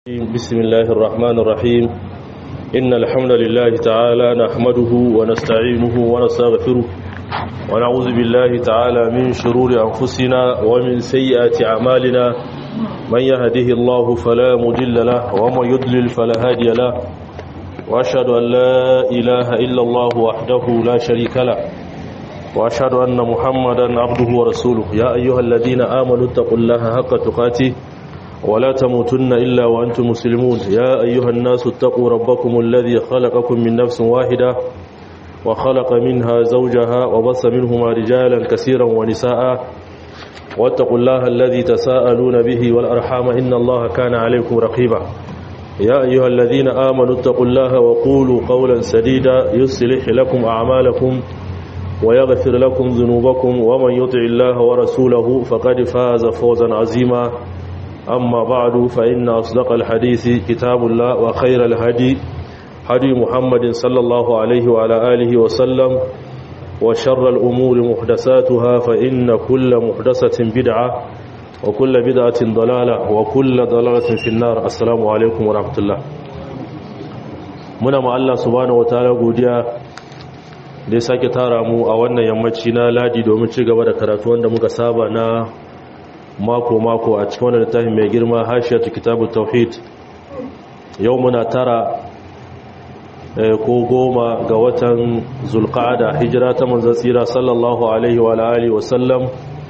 بسم الله الرحمن الرحيم إن الحمد لله تعالى نحمده ونستعينه ونستغفره ونعوذ بالله تعالى من شرور أنفسنا ومن سيئات أعمالنا من يهده الله فلا مضل له ومن يضلل فلا هادي له وأشهد أن لا إله إلا الله وحده لا شريك له وأشهد أن محمدا عبده ورسوله يا أيها الذين آمنوا اتقوا الله حق تقاته ولا تموتن إلا وأنتم مسلمون يا أيها الناس اتقوا ربكم الذي خلقكم من نفس واحدة وخلق منها زوجها وبص منهما رجالا كثيرا ونساء واتقوا الله الذي تساءلون به والأرحام إن الله كان عليكم رقيبا يا أيها الذين آمنوا اتقوا الله وقولوا قولا سديدا يصلح لكم أعمالكم ويغفر لكم ذنوبكم ومن يطع الله ورسوله فقد فاز فوزا عظيما أما بعد فإن أصدق الحديث كتاب الله وخير الهدي هدي محمد صلى الله عليه وعلى آله وسلم وشر الأمور محدثاتها فإن كل محدثة بدعة وكل بدعة ضلالة وكل ضلالة في النار السلام عليكم ورحمة الله muna ma Allah subhanahu wataala godiya da ya sake tara mu a wannan yammaci na ladi domin ci gaba da karatu wanda muka saba na mako-mako a cikin wannan littafin mai girma hashiyar kitabu tauhid yau muna tara ko goma ga watan zulqa'ada hijira ta manzon tsira sallallahu alaihi wa alihi wa sallam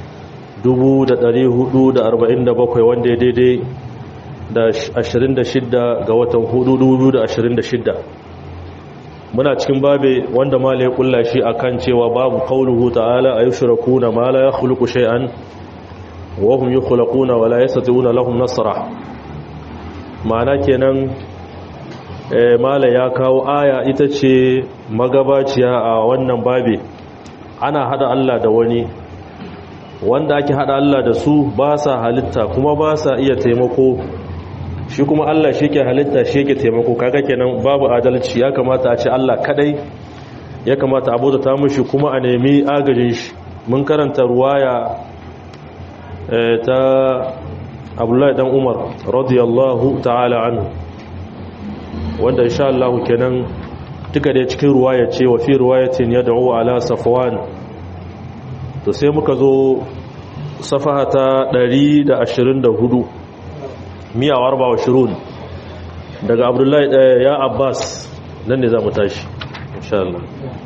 1447 wanda ya daidai da 26 ga watan 2026 muna cikin babe wanda mala ya kulla shi akan cewa babu qauluhu ta'ala ayushrakuna ma la yakhluqu shay'an wahum yukhlaquna wala yastati'una lahum nasra ma'ana kenan mala ya kawo aya ita ce magabaciya a wannan babe ana hada Allah da wani wanda ake hada Allah da su ba sa halitta kuma ba sa iya taimako shi kuma Allah shi ke halitta shi ke taimako kaga kenan babu adalci ya kamata a ce Allah kadai ya kamata a ta mushi kuma a nemi agajin shi mun karanta ruwaya ta abdullahi dan umar radiyallahu ta'ala anhu wanda insha Allah kenan duka da cikin ruwaya ce wa fi ruwayatin yad'u ala safwan to sai muka zo safaha ta 124 miya warba wa shirun daga abdullahi ya abbas nan ne za mu tashi insha Allah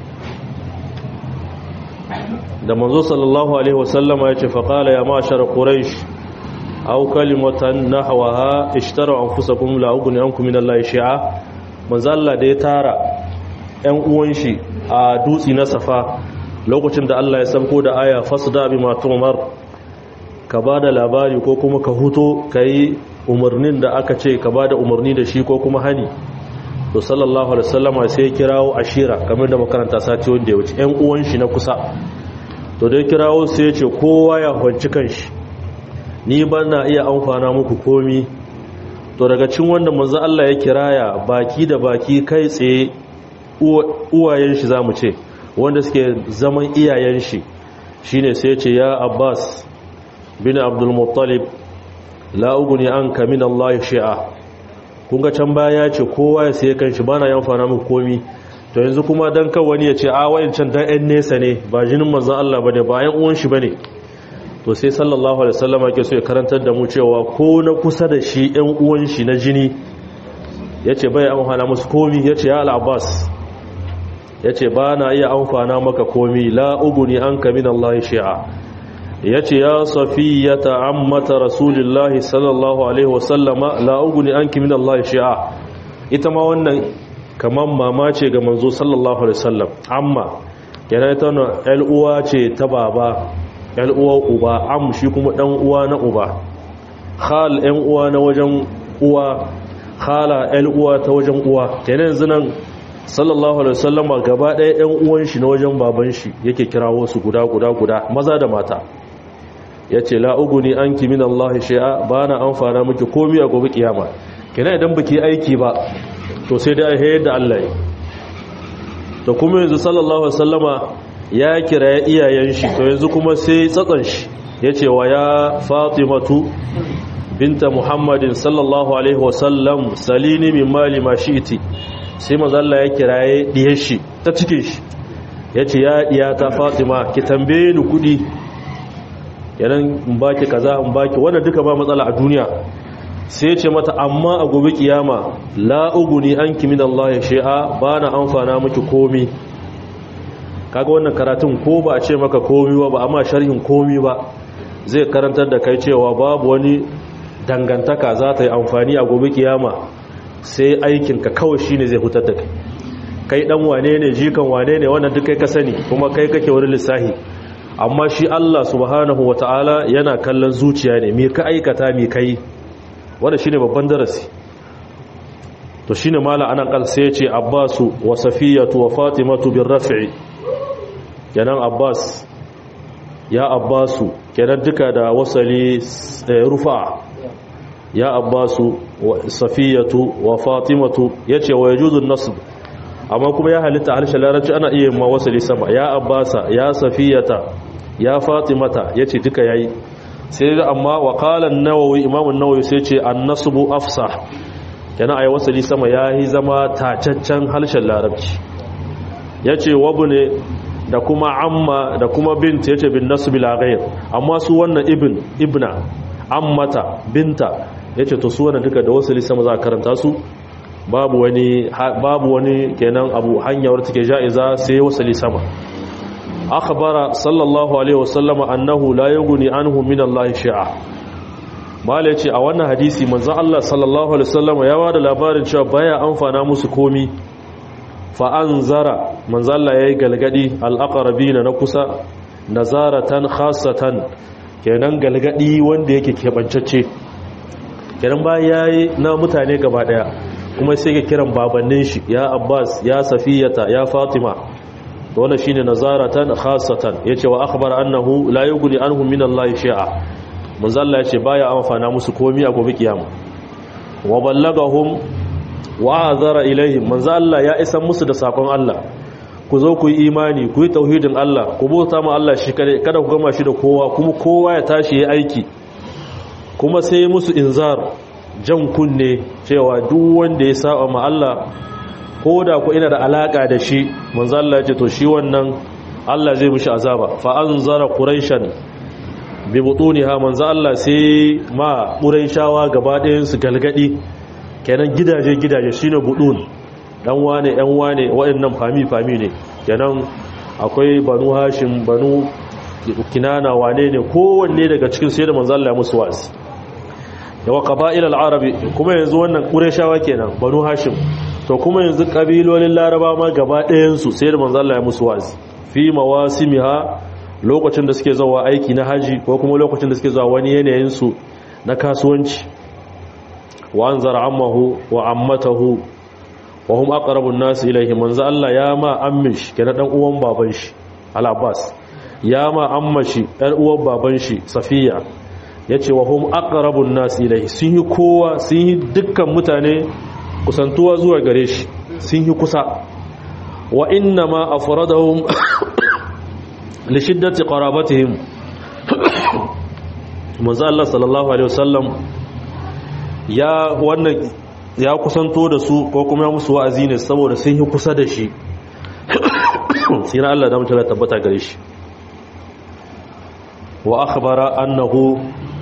da manzo sallallahu alaihi wasallama yace fa qala ya ma'shar quraish aw kalimatan nahwaha ishtara anfusakum la ughni ankum min allahi shay'a manzo Allah da ya tara ɗan uwan shi a dutsi na safa lokacin da Allah ya sabko da aya fasda bi ma tumar ka bada labari ko kuma ka huto kai umarnin da aka ce ka bada umarni da shi ko kuma hani to sallallahu alaihi wasallama sai ya kirawo ashira kamar da makaranta sati wanda ya wuce ɗan uwan shi na kusa to dai kirawo sai ya ce kowa ya kwanci kanshi ni ba na iya amfana muku komi to daga cin wanda manzo Allah ya kiraya baki da baki kai tsaye uwayen shi zamu ce wanda suke zaman iyayen shi shine sai ya ce ya Abbas bin Abdul Muttalib la ugni anka min Allah shay'a kun ga can baya ya ce kowa ya sai kanshi bana yan amfana muku komi to yanzu kuma dan kan wani ya ce a wayancan dan ɗan nesa ne ba jinin manzon Allah bane ba yan uwan shi bane to sai sallallahu alaihi wasallam yake so ya karantar da mu cewa ko na kusa da shi ɗan uwan shi na jini yace bai amfana musu komi yace ya al-Abbas yace ba na iya amfana maka komi la uguni anka min Allah shi'a yace ya safiyata ammata rasulillahi sallallahu alaihi wasallama la uguni anki min Allah shi'a ita ma wannan kamar mama ce ga manzo sallallahu alaihi wasallam amma yana ita na uwa ce ta baba uwa uba am shi kuma dan uwa na uba khal ɗan uwa na wajen uwa khala uwa ta wajen uwa kenan yanzu nan sallallahu alaihi wasallam gaba ɗaya ɗan uwan shi na wajen baban shi yake kirawo su guda guda guda maza da mata yace la uguni anki min Allah shay'a bana amfana miki komai a gobe kiyama kenan idan baki aiki ba to sai dai hayar da Allah yi to kuma yanzu sallallahu alaihi wasallama ya kira iyayen shi to yanzu kuma sai tsatsan shi yace wa ya fatimatu binta muhammadin sallallahu alaihi wasallam salini min mali ma shi'ti sai manzo Allah ya kiraye diyar shi ta cikin shi yace ya diya ta Fatima ki tambaye ni kudi yanan in baki kaza in baki wannan duka ba matsala a duniya sai ya ce mata amma a gobe kiyama la uguni anki min Allah ya shi'a bana amfana miki komi kaga wannan karatun ko ba a ce maka komi ba ba amma sharhin komi ba zai karantar da kai cewa babu wani dangantaka za ta yi amfani a gobe kiyama sai aikinka kawai shine zai hutar da kai kai dan wane ne jikan wane ne wannan duk kai ka sani kuma kai kake wani lissahi amma shi Allah subhanahu wataala yana kallon zuciya ne me ka aikata me kai wanda shine babban darasi to shine mala anan kal sai ya ce Abbasu wa Safiyatu wa Fatimatu bir raf'i kenan Abbas ya Abbasu kenan duka da wasali rufa ya Abbasu wa Safiyatu wa Fatimatu yace wa yajuzu nasb amma kuma ya halitta harshen larabci ana iya ma wasali sama ya Abbasa ya Safiyata ya Fatimata yace duka yayi sai da amma wa qala an-nawawi imam an-nawawi sai ce an-nasbu afsah kenan ayi wasali sama yayi zama tacaccen harshen larabci yace wabune da kuma amma da kuma bint yace bin nasbi la ghayr amma su wannan ibn ibna ammata binta yace to su wannan duka da wasali sama za ka karanta su babu wani babu wani kenan abu hanyar take jaiza sai wasali sama akhbara sallallahu alaihi wasallama annahu la yughni anhu min Allah shay'a mala yace a wannan hadisi manzo Allah sallallahu alaihi wasallama ya bada labarin cewa baya amfana musu komi fa anzara manzo Allah yayi galgadi al-aqrabina na kusa nazaratan khassatan kenan galgadi wanda yake kebancacce kenan ba yayi na mutane gaba daya kuma sai ke kiran babannin shi ya Abbas ya Safiyata ya Fatima wannan shine nazaratan khassatan yace wa akhbar annahu la yughni anhum min Allah shay'a manzo Allah yace baya amfana musu komai a gobe kiyama wa ballagahum wa azara ilaihim manzo Allah ya isa musu da sakon Allah ku zo ku yi imani ku yi tauhidin Allah ku bauta ma Allah shi kare kada ku gama shi da kowa kuma kowa ya tashi yayi aiki kuma sai musu inzar jan kunne cewa duk wanda ya saba ma Allah ko da ku ina da alaka da shi manzo Allah ya ce to shi wannan Allah zai mishi azaba fa anzara quraishan bi butuniha manzo Allah sai ma quraishawa gaba ɗayan su galgadi kenan gidaje gidaje shine budun dan wane yan wane waɗannan fami fami ne kenan akwai banu hashim banu kinana wane ne kowanne daga cikin sai da manzo Allah ya musu wasi yawa qaba'il al-arabi kuma yanzu wannan qurayshawa kenan banu hashim to kuma yanzu kabilolin laraba ma gaba ɗayan su sai da manzo Allah ya musu wasi fi mawasimiha lokacin da suke zuwa aiki na haji ko kuma lokacin da suke zuwa wani yanayin su na kasuwanci wa anzara ammahu wa ammatahu wa hum aqrabun nas ilayhi manzo Allah ya ma ammish kenan dan uwan baban shi al-abbas ya ma ammashi ɗan uwan baban shi safiya yace wa hum aqrabun nas ilayhi sun yi kowa sun yi dukkan mutane kusantuwa zuwa gare shi sun yi kusa wa inna ma afradahum li shiddati qarabatihim manzo Allah sallallahu alaihi wasallam ya wannan ya kusanto da su ko kuma ya musu wa'azi ne saboda sun yi kusa da shi sai na Allah da mutum ya tabbata gare shi wa akhbara annahu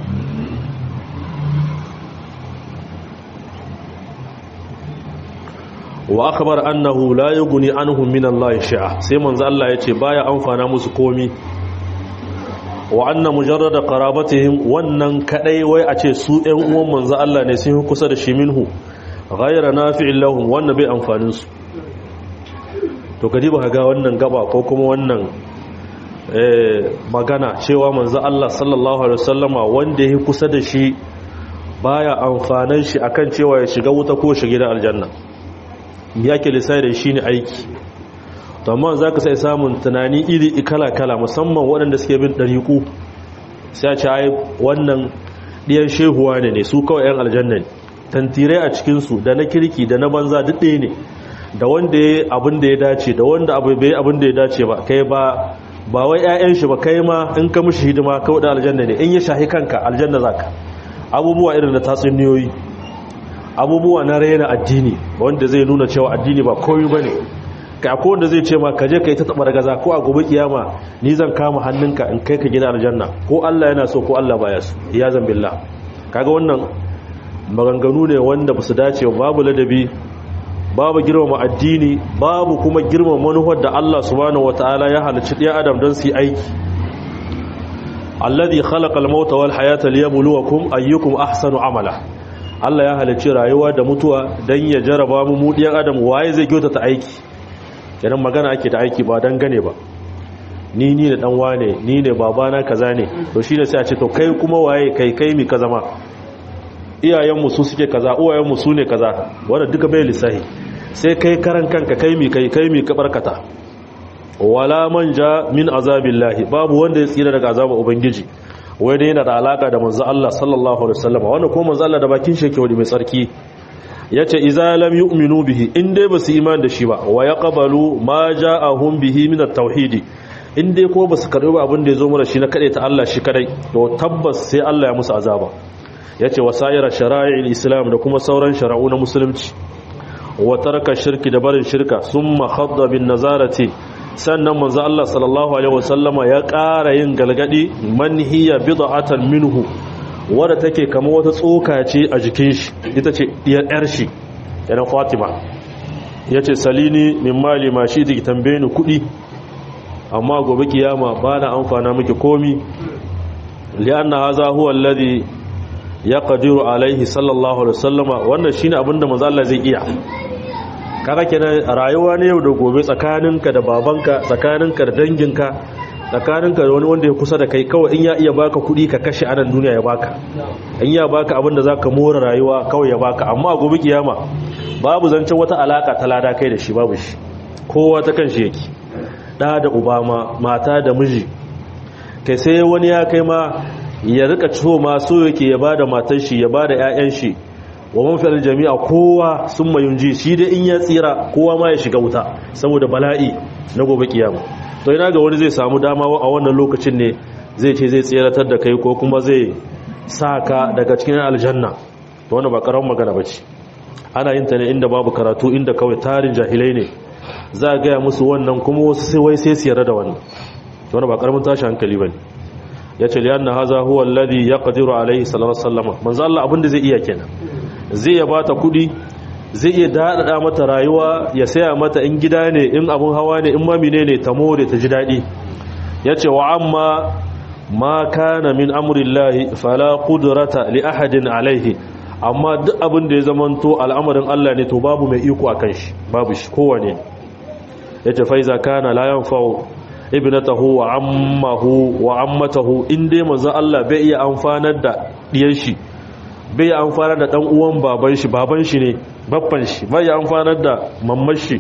wa akhbar annahu la yughni anhum min Allah shay'a sai manzo Allah yace baya amfana musu komi wa anna mujarrada qarabatihim wannan kadai wai a ce su ɗan uwan manzo Allah ne sun kusa da shi minhu ghayra nafi'in lahum wannan bai amfanin su to kadi ba ga wannan gaba ko kuma wannan magana cewa manzo Allah sallallahu alaihi wasallama wanda yake kusa da shi baya amfanan shi akan cewa ya shiga wuta ko shiga da aljanna yake lisai da shi ne aiki to amma za ka sai samun tunani iri kala-kala musamman waɗanda suke bin ɗariƙu sai a ce ai wannan ɗiyan shehuwa ne ne su kawai 'yan aljanna ne tantirai a cikinsu da na kirki da na banza duk ɗaya ne da wanda ya abin da ya dace da wanda abu bai abin da ya dace ba kai ba ba wai 'ya'yan shi ba kai ma in ka mishi hidima kawai da aljanna ne in ya shahi kanka aljanna za ka abubuwa irin da tatsuniyoyi abubuwa na raina addini wanda zai nuna cewa addini ba komai bane kai akwai wanda zai ce ma ka je kai ta tabar gaza ko a gobe kiyama ni zan kama hannunka in kai ka gida aljanna ko Allah yana so ko Allah baya so ya zan billah kaga wannan maganganu ne wanda basu dace babu ladabi babu girmama addini babu kuma girmama manufar da Allah subhanahu wataala ya halicci ɗaya adam don su yi aiki alladhi khalaqa al-mauta wal hayata liyabluwakum ayyukum ahsanu amala Allah ya halicci rayuwa da mutuwa dan ya jaraba mu mu ɗiyan adam waye zai kyautata aiki kenan magana ake da aiki ba dan gane ba ni ni da dan wane ni ne babana kaza ne to shine sai a ce to kai kuma waye kai kai mi kaza ma iyayenmu su suke kaza uwayenmu su ne kaza wanda duka bai lissahi sai kai karan kanka kai mi kai kai mi ka barkata wala manja min azabillahi babu wanda ya tsira daga azabar ubangiji wai dai yana da alaka da manzo Allah sallallahu alaihi wasallam wannan ko manzo Allah da bakin shi yake wadi mai tsarki yace idza lam yu'minu bihi in dai basu iman da shi ba wa yaqbalu ma ja'ahum bihi min at-tauhid in dai ko basu karbi abin da yazo mura shi na kade ta Allah shi kadai to tabbas sai Allah ya musu azaba yace wasayira shara'il islam da kuma sauran shara'u na musulunci wa taraka shirki da barin shirka summa khadda bin nazarati sannan manzo Allah sallallahu alaihi wasallama ya ƙara yin galgadi man hiya bid'atan minhu wadda take kama wata tsoka ce a jikin shi ita ce diyar yar shi yana Fatima yace salini min mali ma shi take tambaye ni kudi amma gobe kiyama ba na amfana miki komi li'anna hadha huwa alladhi yaqdiru alaihi sallallahu alaihi wasallama wannan shine abinda manzo Allah zai iya kaga kenan rayuwa ne yau da gobe tsakaninka da babanka tsakaninka da danginka tsakaninka da wani wanda ya kusa da kai kawai in ya iya baka kuɗi ka kashe anan duniya ya baka in ya baka abin da zaka more rayuwa kawai ya baka amma a gobe kiyama babu zancen wata alaka ta lada kai da shi babu shi kowa ta kan shi yake da da ubama mata da miji kai sai wani ya kai ma ya rika ciwo ma so yake ya bada matar shi ya bada ƴaƴan shi wa man fil jami'a kowa sun mayunji shi dai in ya tsira kowa ma ya shiga wuta saboda bala'i na gobe kiyama to ina ga wani zai samu dama a wannan lokacin ne zai ce zai tsiratar da kai ko kuma zai saka daga cikin aljanna to wannan ba karamin magana bace ana yin ta ne inda babu karatu inda kawai tarin jahilai ne za a gaya musu wannan kuma wasu sai wai sai su yarda da wannan to wannan ba karamin tashi hankali bane yace lianna haza huwa alladhi yaqdiru alayhi sallallahu alaihi wasallam manzo Allah abinda zai iya kenan zai ya bata kudi zai iya daɗaɗa mata rayuwa ya saya mata in gida ne in abun hawa ne in mamine ne ta more ta ji daɗi ya ce wa amma ma kana min amurillahi fala kudurata li ahadin alaihi amma duk abin da ya zamanto al'amarin Allah ne to babu mai iko a kan shi babu shi kowane ya ce faiza kana layan fa'o ibnatahu wa ammahu wa ammatahu in dai manzo Allah bai iya amfanar da diyar shi bai yi amfanar da ɗan uwan baban shi baban shi ne babban shi bai yi amfanar da mamman shi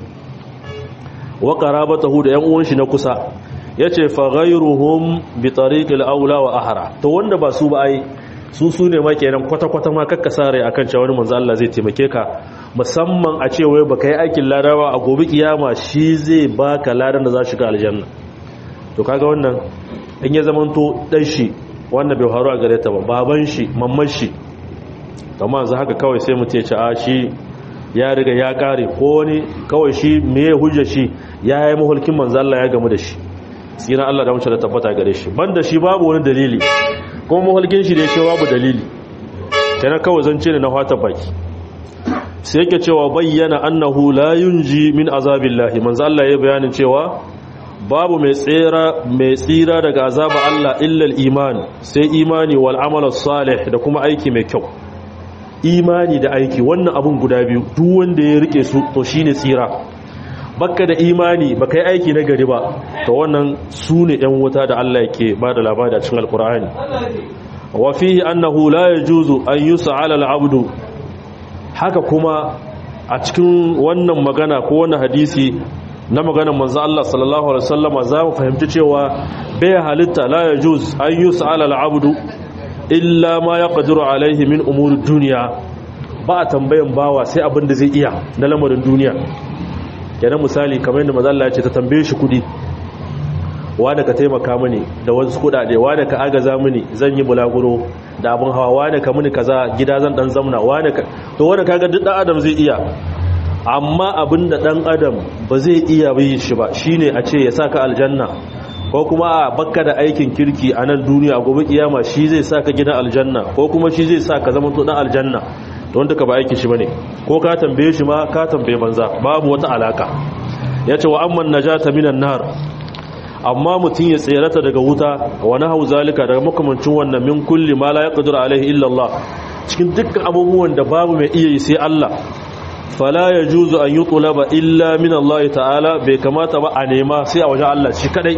wa qarabatahu da yan uwan shi na kusa yace fa ghayruhum bi tariqil aula wa ahra to wanda ba su ba ai su su ne ma kenan kwata kwata ma kakka sare akan cewa wani manzo Allah zai taimake ka musamman a ce wai baka yi aikin ladawa a gobe kiyama shi zai baka ladan da za shi ga aljanna to kaga wannan in ya zamanto dan shi wannan bai faru a gare ta ba baban shi mamman shi amma yanzu haka kawai sai mutum ya ci a shi ya riga ya kare ko wani kawai shi meye hujja shi ya yi mahulkin manzo Allah ya gamu da shi tsina Allah da mace da tabbata gare shi banda shi babu wani dalili kuma mahulkin shi da yake babu dalili kenan kawai zance ne na fata baki sai yake cewa bayyana annahu la yunji min azabillahi manzo Allah ya bayanin cewa babu mai tsira mai tsira daga azaba Allah illa al-iman sai imani wal amal salih da kuma aiki mai kyau imani da aiki wannan abun guda biyu duk wanda ya rike su to shine tsira bakka da imani baka yi aiki na gari ba to wannan su ne yan wuta da Allah yake ba da labari a cikin alkur'ani wa fihi annahu la yajuzu an yus'ala al-abdu haka kuma a cikin wannan magana ko wannan hadisi na maganar manzo Allah sallallahu alaihi wasallama za mu fahimci cewa bai halitta la yajuz an yus'ala al-abdu illa ma ya ƙadiru alaihi min umurin duniya ba a tambayan bawa sai abin da zai iya na lamarin duniya yana misali kamar yadda mazalla ce ta tambaye shi kudi wani ka taimaka mini da wasu kudade wani ka agaza mini zan yi bulaguro da abin hawa wani ka mini kaza gida zan dan zamna wani ka to wani kaga duk dan adam zai iya amma abin da dan adam ba zai iya yi shi ba shine a ce ya saka aljanna ko kuma a bakka da aikin kirki a nan duniya gobe kiyama shi zai saka gidan aljanna ko kuma shi zai saka zama to dan aljanna don duka ba aikin shi bane ko ka tambaye shi ma ka tambaye banza babu wata alaka yace wa amman najata minan nar amma mutum ya tserata daga wuta wa nahu zalika daga makamancin wannan min kulli ma la yaqdiru alaihi illa Allah cikin dukkan abubuwan da babu mai iya yi sai Allah fala yajuzu an yutlaba illa min Allah ta'ala bai kamata ba a nema sai a wajen Allah shi kadai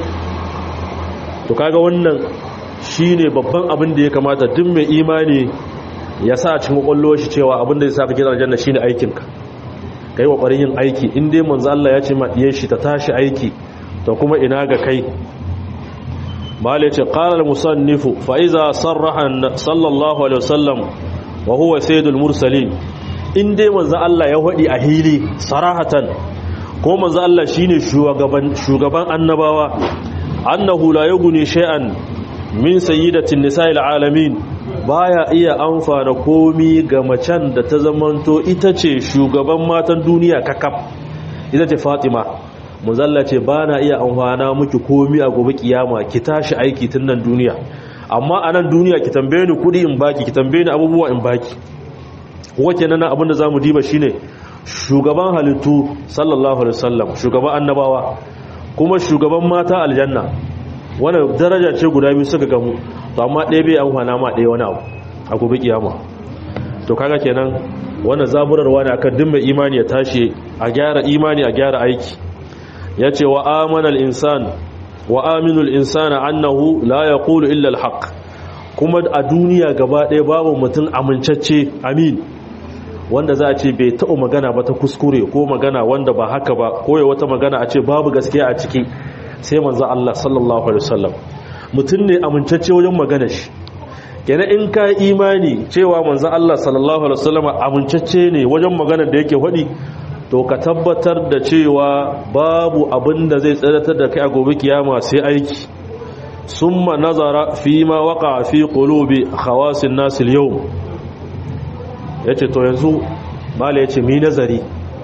to kaga wannan shine babban abin da ya kamata duk mai imani ya sa a cikin kwakwalwar shi cewa abin da zai saka gidan aljanna shine aikinka kai kokarin yin aiki in dai manzo Allah ya ce ma diyar shi ta tashi aiki to kuma ina ga kai malai ce qala al-musannifu fa iza sarraha sallallahu alaihi wasallam wa huwa sayyidul mursalin in dai manzo Allah ya hadi a hili sarahatan ko manzo Allah shine shugaban shugaban annabawa annahu la yughni shay'an min sayyidatin nisa'il alamin baya iya amfana komi ga macen da ta zamanto ita ce shugaban matan duniya kakaf ita ce Fatima muzalla ce bana iya amfana miki komi a gobe kiyama ki tashi aiki tun nan duniya amma a nan duniya ki tambaye ni kudi in baki ki tambaye ni abubuwa in baki wace nan abin da zamu diba shine shugaban halittu sallallahu alaihi wasallam shugaban annabawa kuma shugaban mata aljanna wannan daraja ce guda biyu suka gamu to amma ɗaya bai amfana ma ɗaya wani abu a gobe kiyama to kaga kenan wannan zaburarwa ne akan dimma imani ya tashi a gyara imani a gyara aiki yace wa amana al-insan wa aminu al-insana annahu la yaqulu illa al-haq kuma a duniya gaba ɗaya babu mutum amincacce amin wanda za a ce bai taɓa magana ba ta kuskure ko magana wanda ba haka ba ko ya wata magana a ce babu gaskiya a ciki sai manzo Allah sallallahu alaihi wasallam mutum ne amincacce wajen magana shi kenan in ka imani cewa manzo Allah sallallahu alaihi wasallam amincacce ne wajen magana da yake faɗi to ka tabbatar da cewa babu abin da zai tsadatar da kai a gobe kiyama sai aiki summa nazara fi ma waqa fi qulubi khawasin nas al-yawm yace to yanzu mala yace mi nazari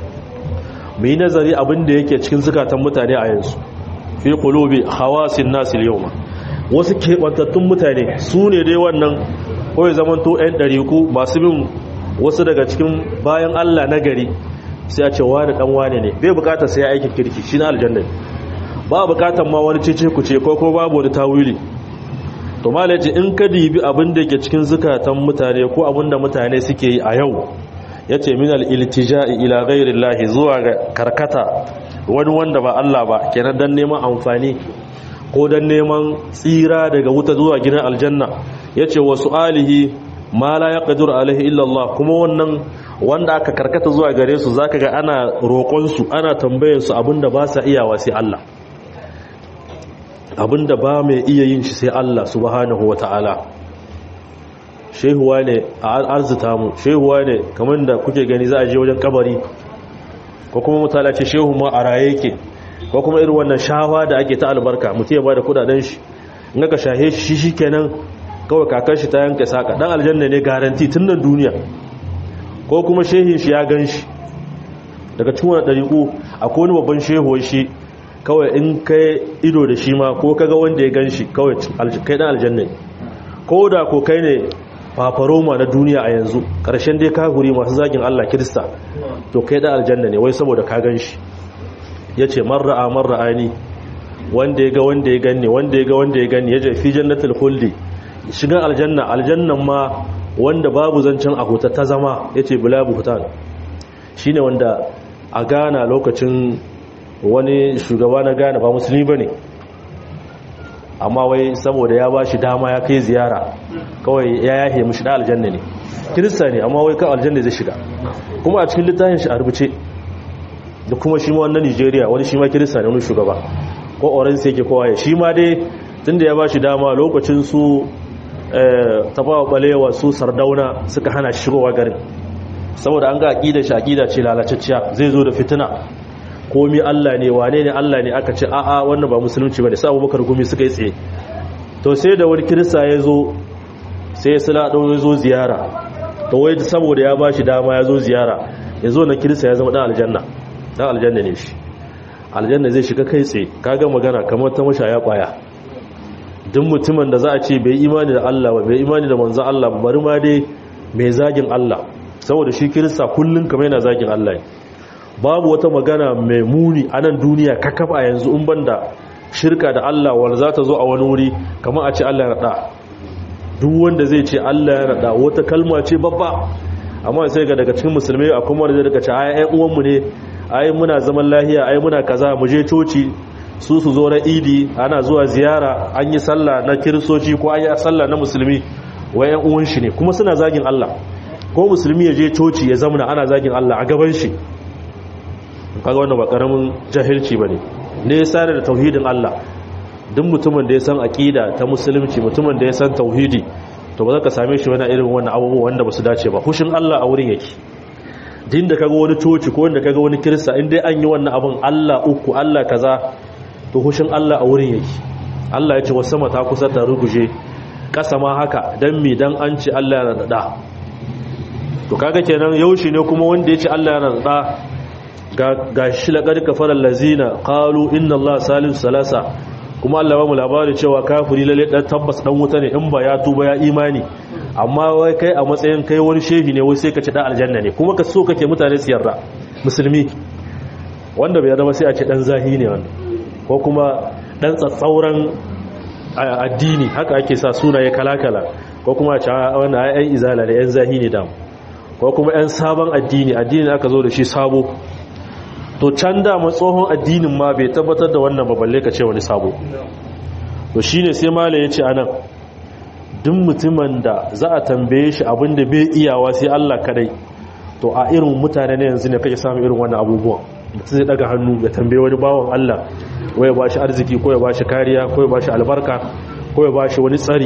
mi nazari abin da yake cikin zukatan mutane a yanzu fi qulubi khawasin nas al-yawm wasu kebantattun mutane su ne dai wannan kawai zamanto 'yan ɗariku masu bin wasu daga cikin bayan Allah na gari sai a ce wani dan wane ne bai bukatar sai aikin kirki shi na aljanna ba bukatar ma wani cece ku ce ko ko babu wani tawili to malaji in ka dibi abin da yake cikin zukatan mutane ko abin da mutane suke yi a yau yace min al-iltija'i ila ghayri Allah zuwa ga karkata wani wanda ba Allah ba kenan dan neman amfani ko dan neman tsira daga wuta zuwa gidan aljanna yace wa su'alihi ma la yaqdiru alaihi illa Allah kuma wannan wanda aka karkata zuwa gare su zaka ga ana roƙon su ana tambayar su abinda ba sa iyawa sai Allah abinda ba mai iya yin shi sai Allah subhanahu wataala shehuwa ne a arzuta mu shehuwa ne kamar da kuke gani za a je wajen kabari ko kuma mutala ce shehu ma a raye yake ko kuma irin wannan shawa da ake ta albarka mutum ya bada kudaden shi in aka shahe shi shikenan kawai kakar shi ta yanka saka dan aljanna ne garanti tun nan duniya ko kuma shehin shi ya gan shi daga cikin wani ɗariƙo akwai wani babban shehuwar shi kawai in kai ido da shi ma ko kaga wanda ya gan shi kawai kai dan aljanna ko da ko kai ne fafaroma na duniya a yanzu ƙarshen dai kahuri masu zagin allah kirista to kai dan aljanna ne wai saboda ka gan shi ya ce marra'a marra'ani wanda ya ga wanda ya ganni wanda ya ga wanda ya ganni ya ce fi jannatul khuldi shigan aljanna aljannan ma wanda babu zancen ahuta ta zama ya ce bulabu hutan shi ne wanda a gana lokacin wani shugaba na gana ba musulmi ba ne amma wai saboda ya ba shi dama ya kai ziyara kawai ya yahe mushi da aljanna ne kirista ne amma wai kan aljanna zai shiga kuma a cikin littafin shi a rubuce da kuma shi ma wannan nigeria wani shi ma kirista ne wani shugaba ko orange yake kowa ya shi ma dai tunda ya ba shi dama lokacin su tafawa balewa su sardauna suka hana shigowa garin saboda an ga aƙida shi aƙida ce lalacacciya zai zo da fitina komi Allah ne wane ne Allah ne aka ce a'a wannan ba musulunci bane sai Abubakar gumi suka yi tsaye to sai da wani kirista ya zo sai sula ɗau ya zo ziyara to wai saboda ya ba shi dama ya zo ziyara ya zo na kirista ya zama ɗan aljanna ɗan aljanna ne shi aljanna zai shiga kai tsaye kaga magana kamar ta mashaya ƙwaya duk mutumin da za a ce bai imani da Allah ba bai imani da manzan Allah ba bari ma dai mai zagin Allah saboda shi kirista kullum kamar yana zagin Allah babu wata magana mai muni a nan duniya kakaf a yanzu in banda shirka da Allah wanda za ta zo a wani wuri kamar a ce Allah ya raɗa duk wanda zai ce Allah ya raɗa wata kalma ce babba amma sai ga daga cikin musulmai a kuma da daga ce ai uwanmu ne ai muna zaman lahiya ai muna kaza mu je coci su su zo na idi ana zuwa ziyara an yi sallah na kiristoci ko an yi sallah na musulmi wa ƴan uwan shi ne kuma suna zagin Allah ko musulmi ya je coci ya zamana ana zagin Allah a gaban shi kaga wannan ba karamin jahilci bane ne ya sare da tauhidin Allah duk mutumin da ya san aqida ta musulunci mutumin da ya san tauhidi to ba za ka same shi wani irin wannan abubuwa wanda ba su dace ba hushin Allah a wurin yake din da kaga wani coci ko wanda kaga wani kirista in dai an yi wannan abun Allah uku Allah kaza to hushin Allah a wurin yake Allah ya ce wasu sama ta kusa ta ruguje kasa ma haka dan mi dan an ce Allah ya nada to kaga kenan yaushi ne kuma wanda ya ce Allah ya nada ga shi laƙar kafarar lazina ƙalu inna Allah salisu salasa kuma Allah ba mu labari cewa kafiri lalle ɗan tabbas ɗan wuta ne in ba ya tuba ya imani amma wai kai a matsayin kai wani shehi ne wai sai ka ci ɗan aljanna ne kuma ka so kake mutane su yarda musulmi wanda bai yarda ba sai a ce ɗan zahi ne wanda ko kuma ɗan tsatsauran addini haka ake sa sunaye kala-kala ko kuma a ce wani ayyan izala da yan zahi ne damu ko kuma yan sabon addini addini aka zo da shi sabo to can dama tsohon addinin ma bai tabbatar da wannan baballe ka ce wani sabo to shine sai mala ya ce anan duk mutumin da za a tambaye shi abinda bai iyawa sai Allah kadai to a irin mutane ne yanzu ne kake samu irin wannan abubuwan mutum zai daga hannu ya tambaye wani bawan Allah ko ya bashi arziki ko ya bashi kariya ko ya bashi albarka ko ya bashi wani tsari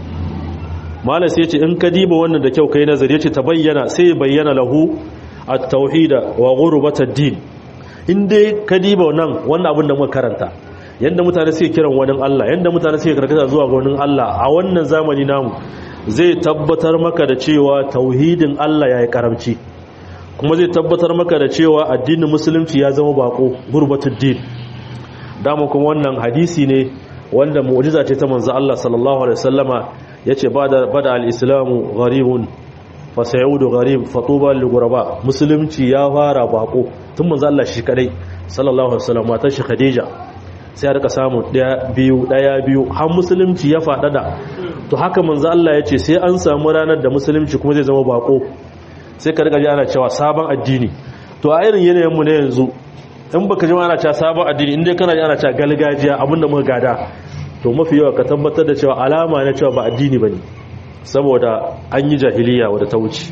malam sai ya ce in ka diba wannan da kyau kai nazari ya ce ta bayyana sai bayyana lahu at-tauhida wa ghurbat ad-din in dai ka diba nan wannan abin da muka karanta yadda mutane suke kiran wani Allah yadda mutane suke karkata zuwa ga wani Allah a wannan zamani namu zai tabbatar maka da cewa tauhidin Allah ya yi karamci kuma zai tabbatar maka da cewa addinin musulunci ya zama bako gurbatul din dama kuma wannan hadisi ne wanda mu'jiza ce ta manzo Allah sallallahu alaihi wasallama yace bada bada al-islamu gharibun fa sayudu gharib fatuba lil ghuraba musulunci ya fara bako tun manzo Allah shi kadai sallallahu alaihi wasallam matar shi Khadija sai rika samu daya biyu daya biyu har musulunci ya fadada to haka manzo Allah ya ce sai an samu ranar da musulunci kuma zai zama bako sai ka riga ji ana cewa sabon addini to a irin yanayin mu ne yanzu in baka ji ana cewa sabon addini in dai kana ji ana cewa galgajiya abinda muka gada to mafi yawa ka tabbatar da cewa alama na cewa ba addini bane saboda an yi jahiliya wadda ta wuce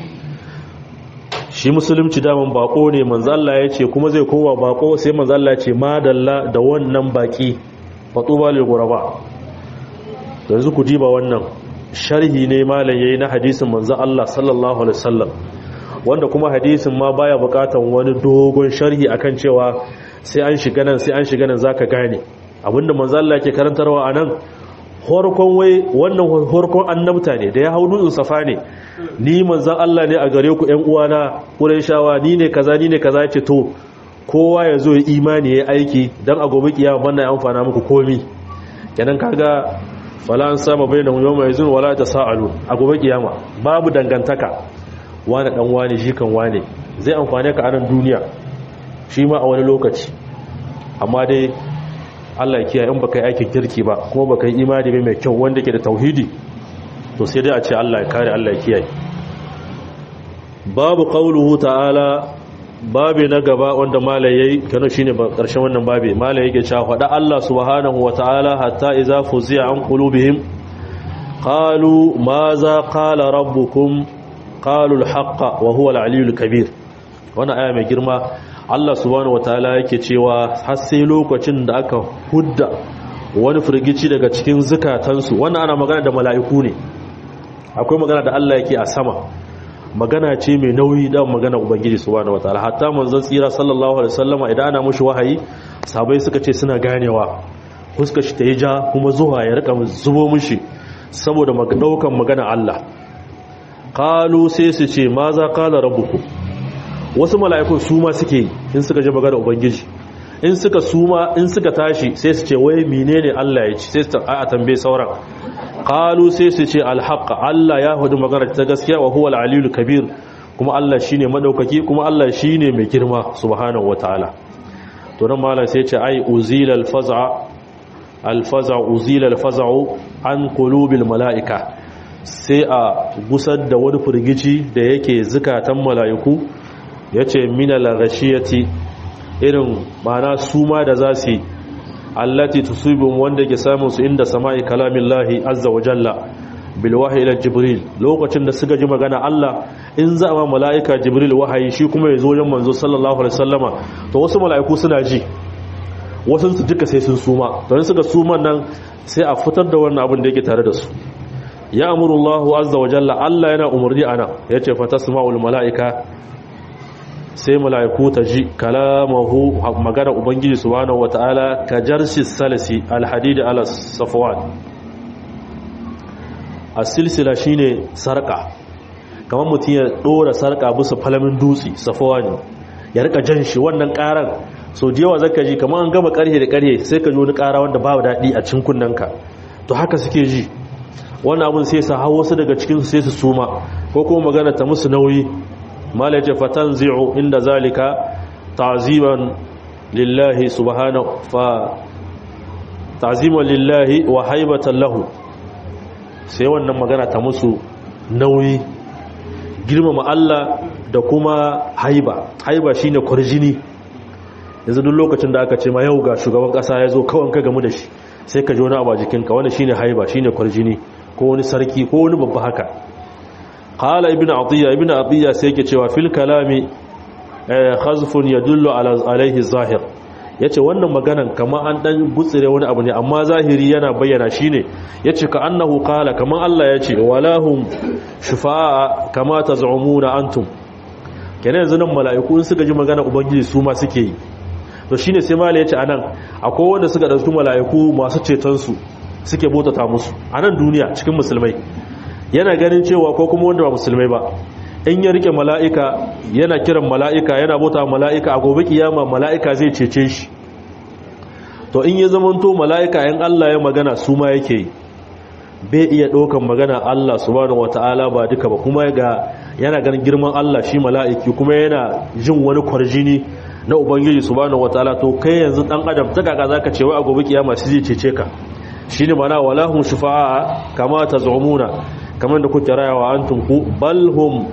shi musulunci daman bako ne manzalla ya ce kuma zai kowa bako sai manzalla ya ce madalla da wannan baki fatuba lil ghuraba yanzu ku diba wannan sharhi ne malam yayi na hadisin manzon Allah sallallahu alaihi wasallam wanda kuma hadisin ma baya bukatan wani dogon sharhi akan cewa sai an shiga nan sai an shiga nan zaka gane abinda manzon Allah yake karantarwa anan horkon wai wannan horkon annabta ne da ya hau dutsen safa ne ni manzan Allah ne a gare ku ƴan uwana Qurayshawa ni ne kaza ni ne kaza ce to kowa ya zo ya imani ya aiki dan a gobe kiyama wannan ya amfana muku komi kenan kaga fala an sama bainahum yawma yazun wala tasalu a gobe kiyama babu dangantaka wani dan wani shi kan wani zai amfane ka a nan duniya shi ma a wani lokaci amma dai Allah ya kiyaye in baka yi aikin kirki ba kuma baka yi imani ba mai kyau wanda ke da tauhidi to sai dai a ce Allah ya kare Allah ya kiyaye babu qauluhu ta'ala babi na gaba wanda malai yayi kana shine ba karshen wannan babi malai yake cewa fada Allah subhanahu wa ta'ala hatta idza fuzi'a an qulubihim qalu maza qala rabbukum qalu al-haqqa wa huwa al-aliyyul kabir wannan aya mai girma Allah subhanahu wataala yake cewa har sai lokacin da aka hudda wani firgici daga cikin zukatansu wannan ana magana da mala'iku ne akwai magana da Allah yake a sama magana ce mai nauyi da magana ubangiji subhanahu wataala hatta manzon tsira sallallahu alaihi wasallama idan ana mushi wahayi sabai suka ce suna ganewa fuskar shi ta yi ja kuma zuwa ya rika zubo mushi saboda daukan magana Allah qalu sai su ce ma za qala rabbukum wasu mala'ikun su ma suke yi in suka ji magana ubangiji in suka suma in suka tashi sai su ce wai menene Allah ya ci sai su a tambaye sauran qalu sai su ce alhaqa Allah ya hudu magana ta gaskiya wa huwa aliyul kabir kuma Allah shine madaukaki kuma Allah shine mai girma subhanahu wataala to nan malam sai ce ai uzila alfaza alfaza uzila alfaza'u an qulubil malaika sai a gusar da wani furgici da yake zukatan mala'iku yace minal ghashiyati irin mana suma da za su yi allati tusibum wanda ke samun su inda sama'i kalamin lahi azza wa jalla bil wahyi ila jibril lokacin da suka ji magana Allah in za a mala'ika jibril wahayi shi kuma ya zo wajen manzo sallallahu alaihi wasallama to wasu mala'iku suna ji wasu su duka sai sun suma to in suka suma nan sai a fitar da wannan abin da yake tare da su ya amuru Allah azza wa jalla Allah yana umarni ana yace fatasma'ul mala'ika sai mala'iku ta ji kalamahu magana ubangiji subhanahu wata'ala ka jarshi salasi alhadidi ala safwan as-silsila shine sarka kamar mutum ya dora sarka bisa falamin dutse safwan ya rika jan shi wannan karan so da yawa zaka ji kamar an gama karhe da karhe sai ka ji wani kara wanda babu dadi a cikin kunnanka to haka suke ji wannan abun sai sa hawo su daga cikin su sai su suma ko kuma magana ta musu nauyi mala ce fatanzi'u inda zalika ta'ziman lillahi subhanahu fa ta'ziman lillahi wa haibatan lahu sai wannan magana ta musu nauyi girmama Allah da kuma haiba haiba shine kurjini yanzu duk lokacin da aka ce ma yau ga shugaban kasa ya zo kawai ka gamu da shi sai ka ji wani abu a jikinka wanda shine haiba shine kurjini ko wani sarki ko wani babba haka qala ibn atiya ibn atiya sai yake cewa fil kalami khazfun yadullu ala alaihi zahir yace wannan maganan kamar an dan gutsire wani abu ne amma zahiri yana bayyana shine yace ka annahu qala kamar Allah yace walahum shufa'a kama taz'umuna antum kenan yanzu nan mala'iku in suka ji magana ubangiji su ma suke yi to shine sai mala yace anan akwai wanda suka dauki mala'iku masu ceton su suke botata musu anan duniya cikin musulmai yana ganin cewa ko kuma wanda ba musulmai ba in ya rike mala'ika yana kiran mala'ika yana bota mala'ika a gobe kiyama mala'ika zai cece shi to in ya zamanto mala'ika in Allah ya magana su ma yake yi bai iya ɗaukan magana Allah subhanahu wata'ala ba duka ba kuma ga yana ganin girman Allah shi mala'iki kuma yana jin wani kwarjini na ubangiji subhanahu wata'ala to kai yanzu dan adam ta kaka zaka ce wai a gobe kiyama shi zai cece ka shine mana walahum shufa'a kama tazumuna kamar da kuke rayawa antum ku balhum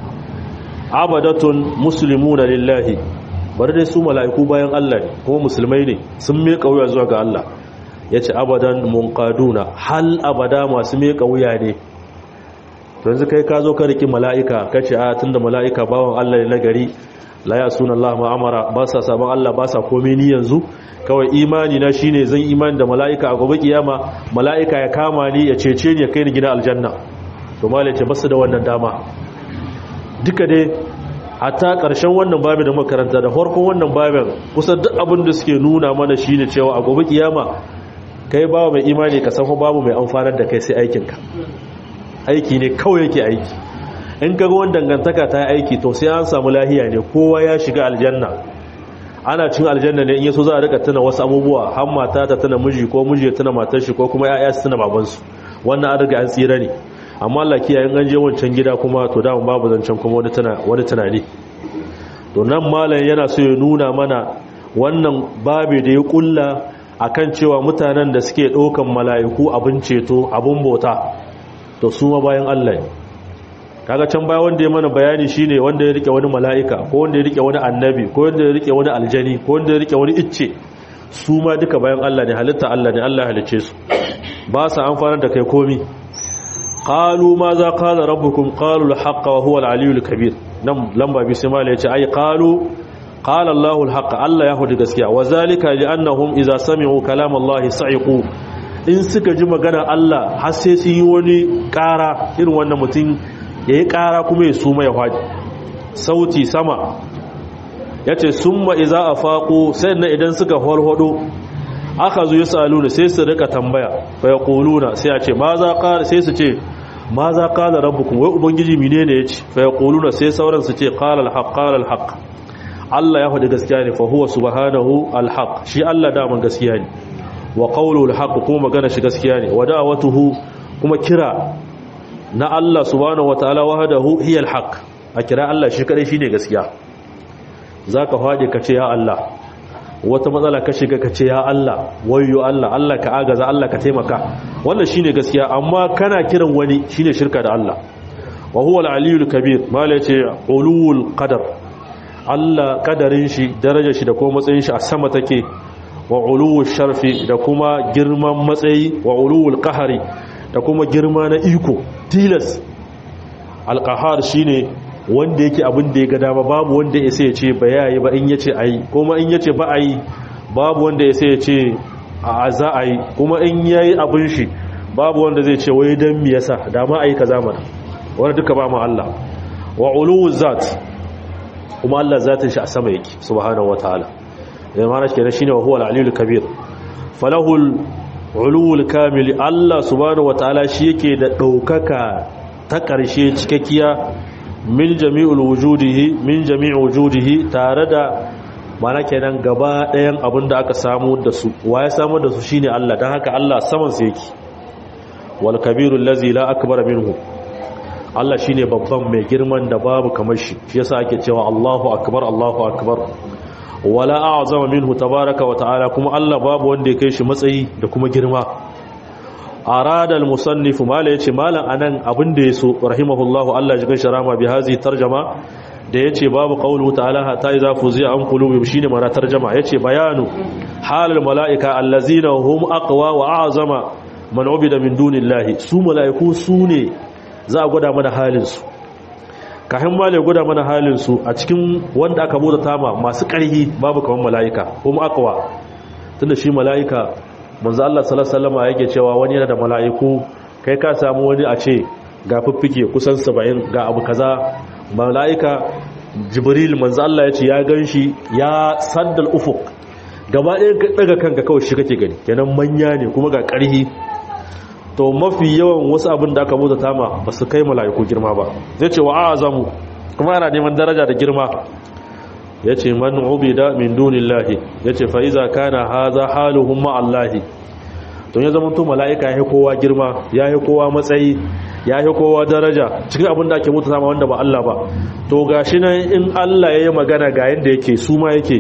abadatun muslimuna lillahi bari dai su mala'iku bayan Allah ne kuma musulmai ne sun miƙa wuya zuwa ga Allah yace abadan munqaduna hal abada masu miƙa wuya ne to yanzu kai ka zo ka riki mala'ika kace a tunda mala'ika bawan Allah ne nagari la ya suna Allah ma'amara ba sa sabon Allah ba sa komai ni yanzu kawai imani na shine zan imani da mala'ika a gobe kiyama mala'ika ya kama ni ya cece ni ya kai ni gida aljanna to malai ce basu da wannan dama duka dai hatta ƙarshen wannan babin da makaranta da farkon wannan babin kusan duk abin da suke nuna mana shine cewa a gobe kiyama kai babu mai imani ka san babu mai amfanar da kai sai aikinka aiki ne kawai yake aiki in kaga wani dangantaka ta aiki to sai an samu lahiya ne kowa ya shiga aljanna ana cin aljanna ne in yaso za a rika tuna wasu abubuwa har mata ta tuna miji ko miji ya tuna matar shi ko kuma ya'ya su tuna babansu wannan an riga an tsira ne amma Allah kiyaye an je wancan gida kuma to da babu zancen kuma wani tana wani tunani to nan malam yana so ya nuna mana wannan babe da ya kulla akan cewa mutanen da suke ɗaukan mala'iku abin ceto abin bauta to su ma bayan Allah ne kaga can baya wanda ya mana bayani shine wanda ya rike wani mala'ika ko wanda ya rike wani annabi ko wanda ya rike wani aljani ko wanda ya rike wani icce su ma duka bayan Allah ne halitta Allah ne Allah halice su ba sa amfanar da kai komi qalu ma za qala rabbukum qalu al-haqqa wa huwa al-aliyyul kabir nan lamba bi sai mala yace ai qalu qala Allahu al-haqqa Allah ya hudu gaskiya wa zalika li annahum idza sami'u kalam Allah sa'iqu in suka ji magana Allah har sai sun yi wani ƙara irin wannan mutum yayi ƙara kuma ya suma ya faɗi sauti sama yace summa idza afaqu sai na idan suka holhodo aka zo yasaluna sai su rika tambaya fa yaquluna sai a ce ma za qala sai su ce ma za qala rabbukum wai ubangiji menene yace fa yaquluna sai sauran su ce qala al-haq qala al-haq Allah ya faɗi gaskiya ne fa huwa subhanahu al-haq shi Allah da man gaskiya ne wa qawlu al-haq kuma magana shi gaskiya ne wa da'watuhu kuma kira na Allah subhanahu wataala wahdahu hiya al-haq a kira Allah shi kadai shine gaskiya zaka faɗi ka ce ya Allah wata matsala ka shiga ka ce ya Allah wayyo Allah Allah ka agaza Allah ka taimaka wannan shine gaskiya amma kana kiran wani shine shirka da Allah wa huwa al-aliyyul kabir mala yace ulul qadar Allah kadarin shi darajar shi da kuma matsayin shi a sama take wa ulul sharfi da kuma girman matsayi wa ulul qahari da kuma girma na iko tilas al-qahar shine wanda yake abin da ya ga dama babu wanda ya sai ya ce ba yayi ba in yace ayi kuma in yace ba ayi babu wanda ya sai ya ce a za a yi kuma in yayi abin shi babu wanda zai ce wai dan me yasa da ma ayi kaza mana wanda duka ba mu Allah wa uluwu zat kuma Allah zatin shi a sama yake subhanahu wataala da ma'ana kenan shine wa huwa al-aliyyul kabir falahul uluwul kamil Allah subhanahu wataala shi yake da daukaka ta karshe cikakkiya min jami'ul wujudihi min jami'i wujudihi tare da mana kenan gaba ɗayan abin da aka samu da su wa ya samu da su shine Allah dan haka Allah saman sa yake wal kabirul ladzi la akbar minhu Allah shine babban mai girman da babu kamar shi shi yasa ake cewa Allahu akbar Allahu akbar wala a'zama minhu tabaaraka wa ta'ala kuma Allah babu wanda ya kai shi matsayi da kuma girma arada al-musannif mala yace malan anan abin da yaso rahimahullahu Allah jigan sharama bi hazi tarjama da yace babu qawlu ta'ala hatta idza fuzi'a an qulubi shine mana tarjama yace bayanu halal malaika allazina hum aqwa wa a'zama man ubida min dunillahi su malaiku sune za a gwada mana halin su kahin mala ya gwada mana halin su a cikin wanda aka bota tama masu ƙarhi babu kaman malaika kuma aqwa tunda shi malaika manzo Allah sallallahu alaihi wasallam yake cewa wani yana da mala'iku kai ka samu wani a ce ga fiffike kusan 70 ga abu kaza mala'ika jibril manzo Allah ya ce ya ganshi ya saddal ufuq gaba ɗaya ka daga kanka kawai shi kake gani kenan manya ne kuma ga ƙarhi to mafi yawan wasu abin da aka bauta tama ba su kai mala'iku girma ba zai ce wa azamu kuma ana neman daraja da girma ya ce man ubida min dunillahi ya ce fa'iza kana haza haluhun ma'allahi don ya zama to mala'ika ya yi kowa girma ya yi kowa matsayi ya yi kowa daraja cikin abin da ake mutu sama wanda ba Allah ba to ga shi nan in Allah ya yi magana ga yadda yake su ma yake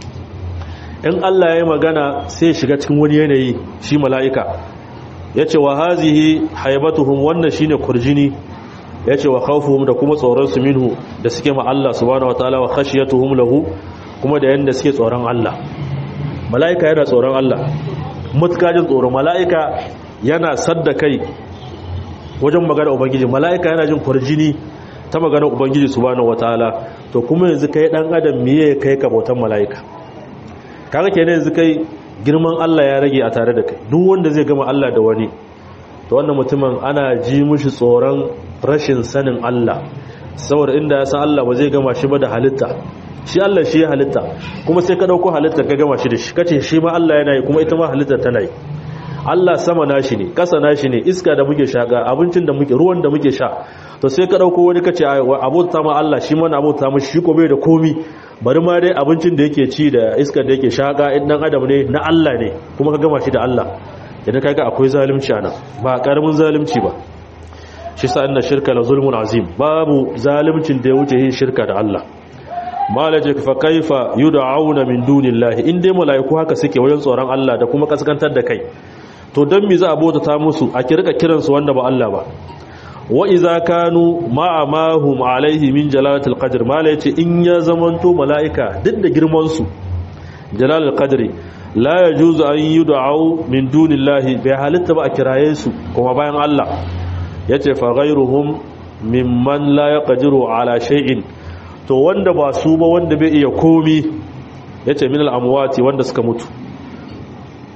in Allah ya yi magana sai shiga cikin wani yanayi shi mala'ika ya ce wa hazihi haibatuhum wannan shine kurjini ya ce wa khawfuhum da kuma tsoronsu minhu da suke ma Allah subhanahu wataala wa khashiyatuhum lahu kuma da yanda suke tsoron Allah mala'ika yana tsoron Allah mutkajin tsoron mala'ika yana sadda kai wajen magana ubangiji mala'ika yana jin kurjini ta magana ubangiji subhanahu wataala to kuma yanzu kai dan adam miye kai ka bautan mala'ika kaga kenan yanzu kai girman Allah ya rage a tare da kai duk wanda zai gama Allah da wani to wannan mutumin ana ji mushi tsoron rashin sanin Allah saboda inda ya san Allah ba zai gama shi ba da halitta shi Allah shi ya halitta kuma sai ka dauko halitta ka gama shi da shi kace shi ma Allah yana yi kuma ita ma halitta tana yi Allah sama nashi ne kasa nashi ne iska da muke shaka abincin da muke ruwan da muke sha to sai ka dauko wani kace abota ma Allah shi ma na abota mu shi ko bai da komi bari ma dai abincin da yake ci da iskar da yake shaka in dan adam ne na Allah ne kuma ka gama shi da Allah idan kaga akwai zalunci anan ba karamin zalunci ba shi sa inna shirka la zulmun azim babu zaluncin da ya wuce yin shirka da Allah malaje fa kaifa yud'auna min dunillahi in dai malaiku haka suke wajen tsoron Allah da kuma kaskantar da kai to dan me za a bauta ta musu a kirka kiran su wanda ba Allah ba wa idza kanu ma'a ma hum alaihi min jalalatil qadr malaje in ya zamanto malaika duk da girman su jalalul qadri la yajuzu an yud'au min dunillahi bai halitta ba a kiraye su kuma bayan Allah yace fa ghayruhum mimman la yaqdiru ala shay'in to wanda ba su ba wanda bai iya komi yace min al amwati wanda suka mutu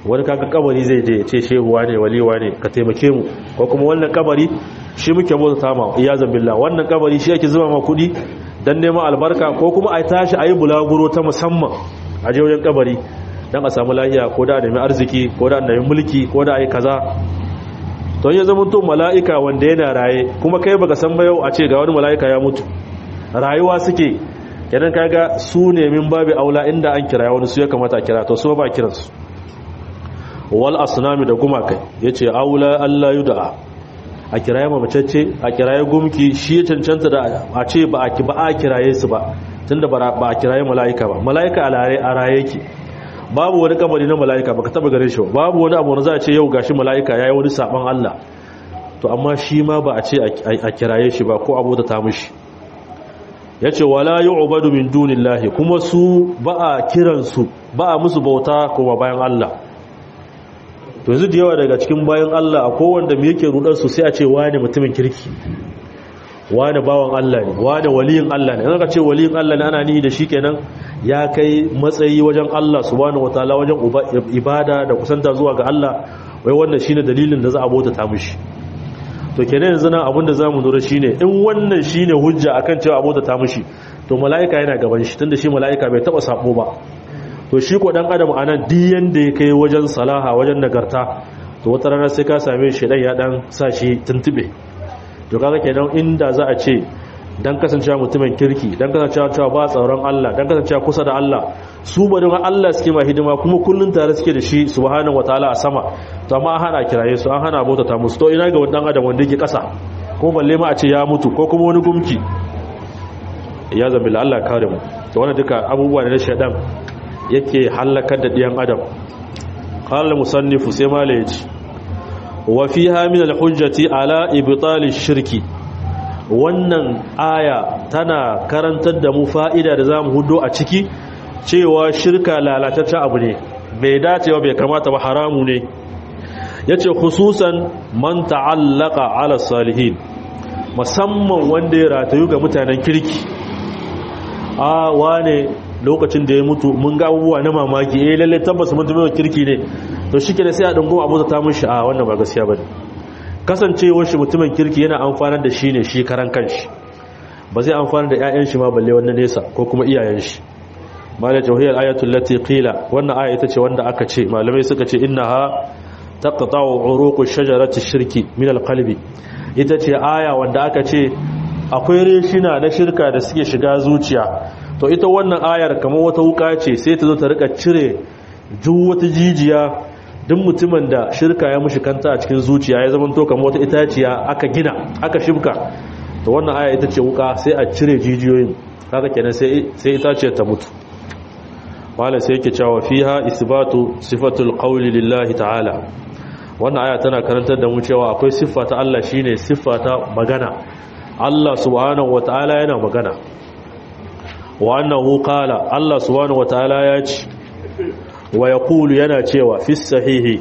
wani kaga kabari zai je ce shehuwa ne waliwa ne ka taimake mu ko kuma wannan kabari shi muke bauta ta ma iyazan billah wannan kabari shi yake zuba ma kudi dan neman albarka ko kuma a tashi ayi bulaguro ta musamman a je wajen kabari dan a samu lafiya ko da nemi arziki ko da nemi mulki ko da ayi kaza to ya zama to mala'ika wanda yana raye kuma kai baka san ba yau a ce ga wani mala'ika ya mutu rayuwa suke kenan kaga su ne min babu aula inda an kira wani su ya kamata a kira to su ba kiransu wal asnami da gumakai yace aula Allah yud'a a kiraye mamacacce a kiraye gumki shi ya cancanta da a ce ba a ba a kiraye su ba tunda ba a kiraye mala'ika ba mala'ika a raye a raye yake babu wani kabari na mala'ika baka taba gare shi ba babu wani abu na za a ce yau gashi mala'ika yayi wani saban Allah to amma shi ma ba a ce a kiraye shi ba ko abu da ta mishi yace wala yu'badu min dunillahi kuma su ba a kiransu ba a musu bauta kuma bayan Allah to yanzu da yawa daga cikin bayan Allah a kowanda mu yake rudar su sai a ce wani mutumin kirki wani bawan Allah ne wani waliyin Allah ne an ka ce waliyin Allah ne ana nihi da shi kenan ya kai matsayi wajen Allah subhanahu wataala wajen ibada da kusanta zuwa ga Allah wai wannan shine dalilin da za a bauta ta mishi to kenan yanzu nan abinda zamu lura shine in wannan shine hujja akan cewa abota ta mishi to malaika yana gaban shi tunda shi malaika bai taba sabo ba to shi ko dan adam anan duk yanda ya kai wajen salaha wajen nagarta to wata rana sai ka same shi dan ya dan sa shi tuntube to kaga kenan inda za a ce dan kasancewa mutumin kirki dan kasancewa cewa ba tsaron Allah dan kasancewa kusa da Allah su bari ma Allah suke ma hidima kuma kullun tare suke da shi subhanahu wataala a sama to amma an hana kiraye su an hana bauta ta musu to ina ga wannan adam wanda yake kasa ko balle ma a ce ya mutu ko kuma wani gumki ya zambi Allah kare mu to wannan duka abubuwa ne na shedan yake halakar da diyan adam qala musannifu sai mala yace wa fiha min al-hujjati ala ibtal shirki wannan aya tana karantar da mu fa'ida da zamu hudo a ciki cewa shirka lalataccen abu ne bai dacewa bai kamata ba haramu ne yace khususan man ta'allaka ala salihin musamman wanda ya ratayu ga mutanen kirki a wane lokacin da ya mutu mun ga abubuwa na mamaki eh lalle tabbas mutumin kirki ne to shike ne sai a dango abu ta mishi a wannan ba gaskiya bane kasancewar shi mutumin kirki yana amfanar da shi ne shi karan kanshi ba zai amfana da ƴaƴan shi ma balle wannan nesa ko kuma iyayen shi mala jawhiyar ayatul lati qila wannan aya ita ce wanda aka ce malamai suka ce innaha taqta'u uruqu shajarati shirki min alqalbi ita ce aya wanda aka ce akwai reshina na shirka da suke shiga zuciya to ita wannan ayar kamar wata wuka ce sai ta zo ta rika cire duk wata jijiya duk mutumin da shirka ya mushi kanta a cikin zuciya ya zama to kamar wata itaciya aka gina aka shibka to wannan aya ita ce wuka sai a cire jijiyoyin haka kenan sai sai itaciyar ta mutu wala sai yake cewa fiha isbatu sifatul qawli lillahi ta'ala wannan aya tana karantar da mu cewa akwai siffa ta Allah shine siffa ta magana Allah subhanahu wataala yana magana wa annahu qala Allah subhanahu wataala ya ce wa yaqulu yana cewa fi sahihi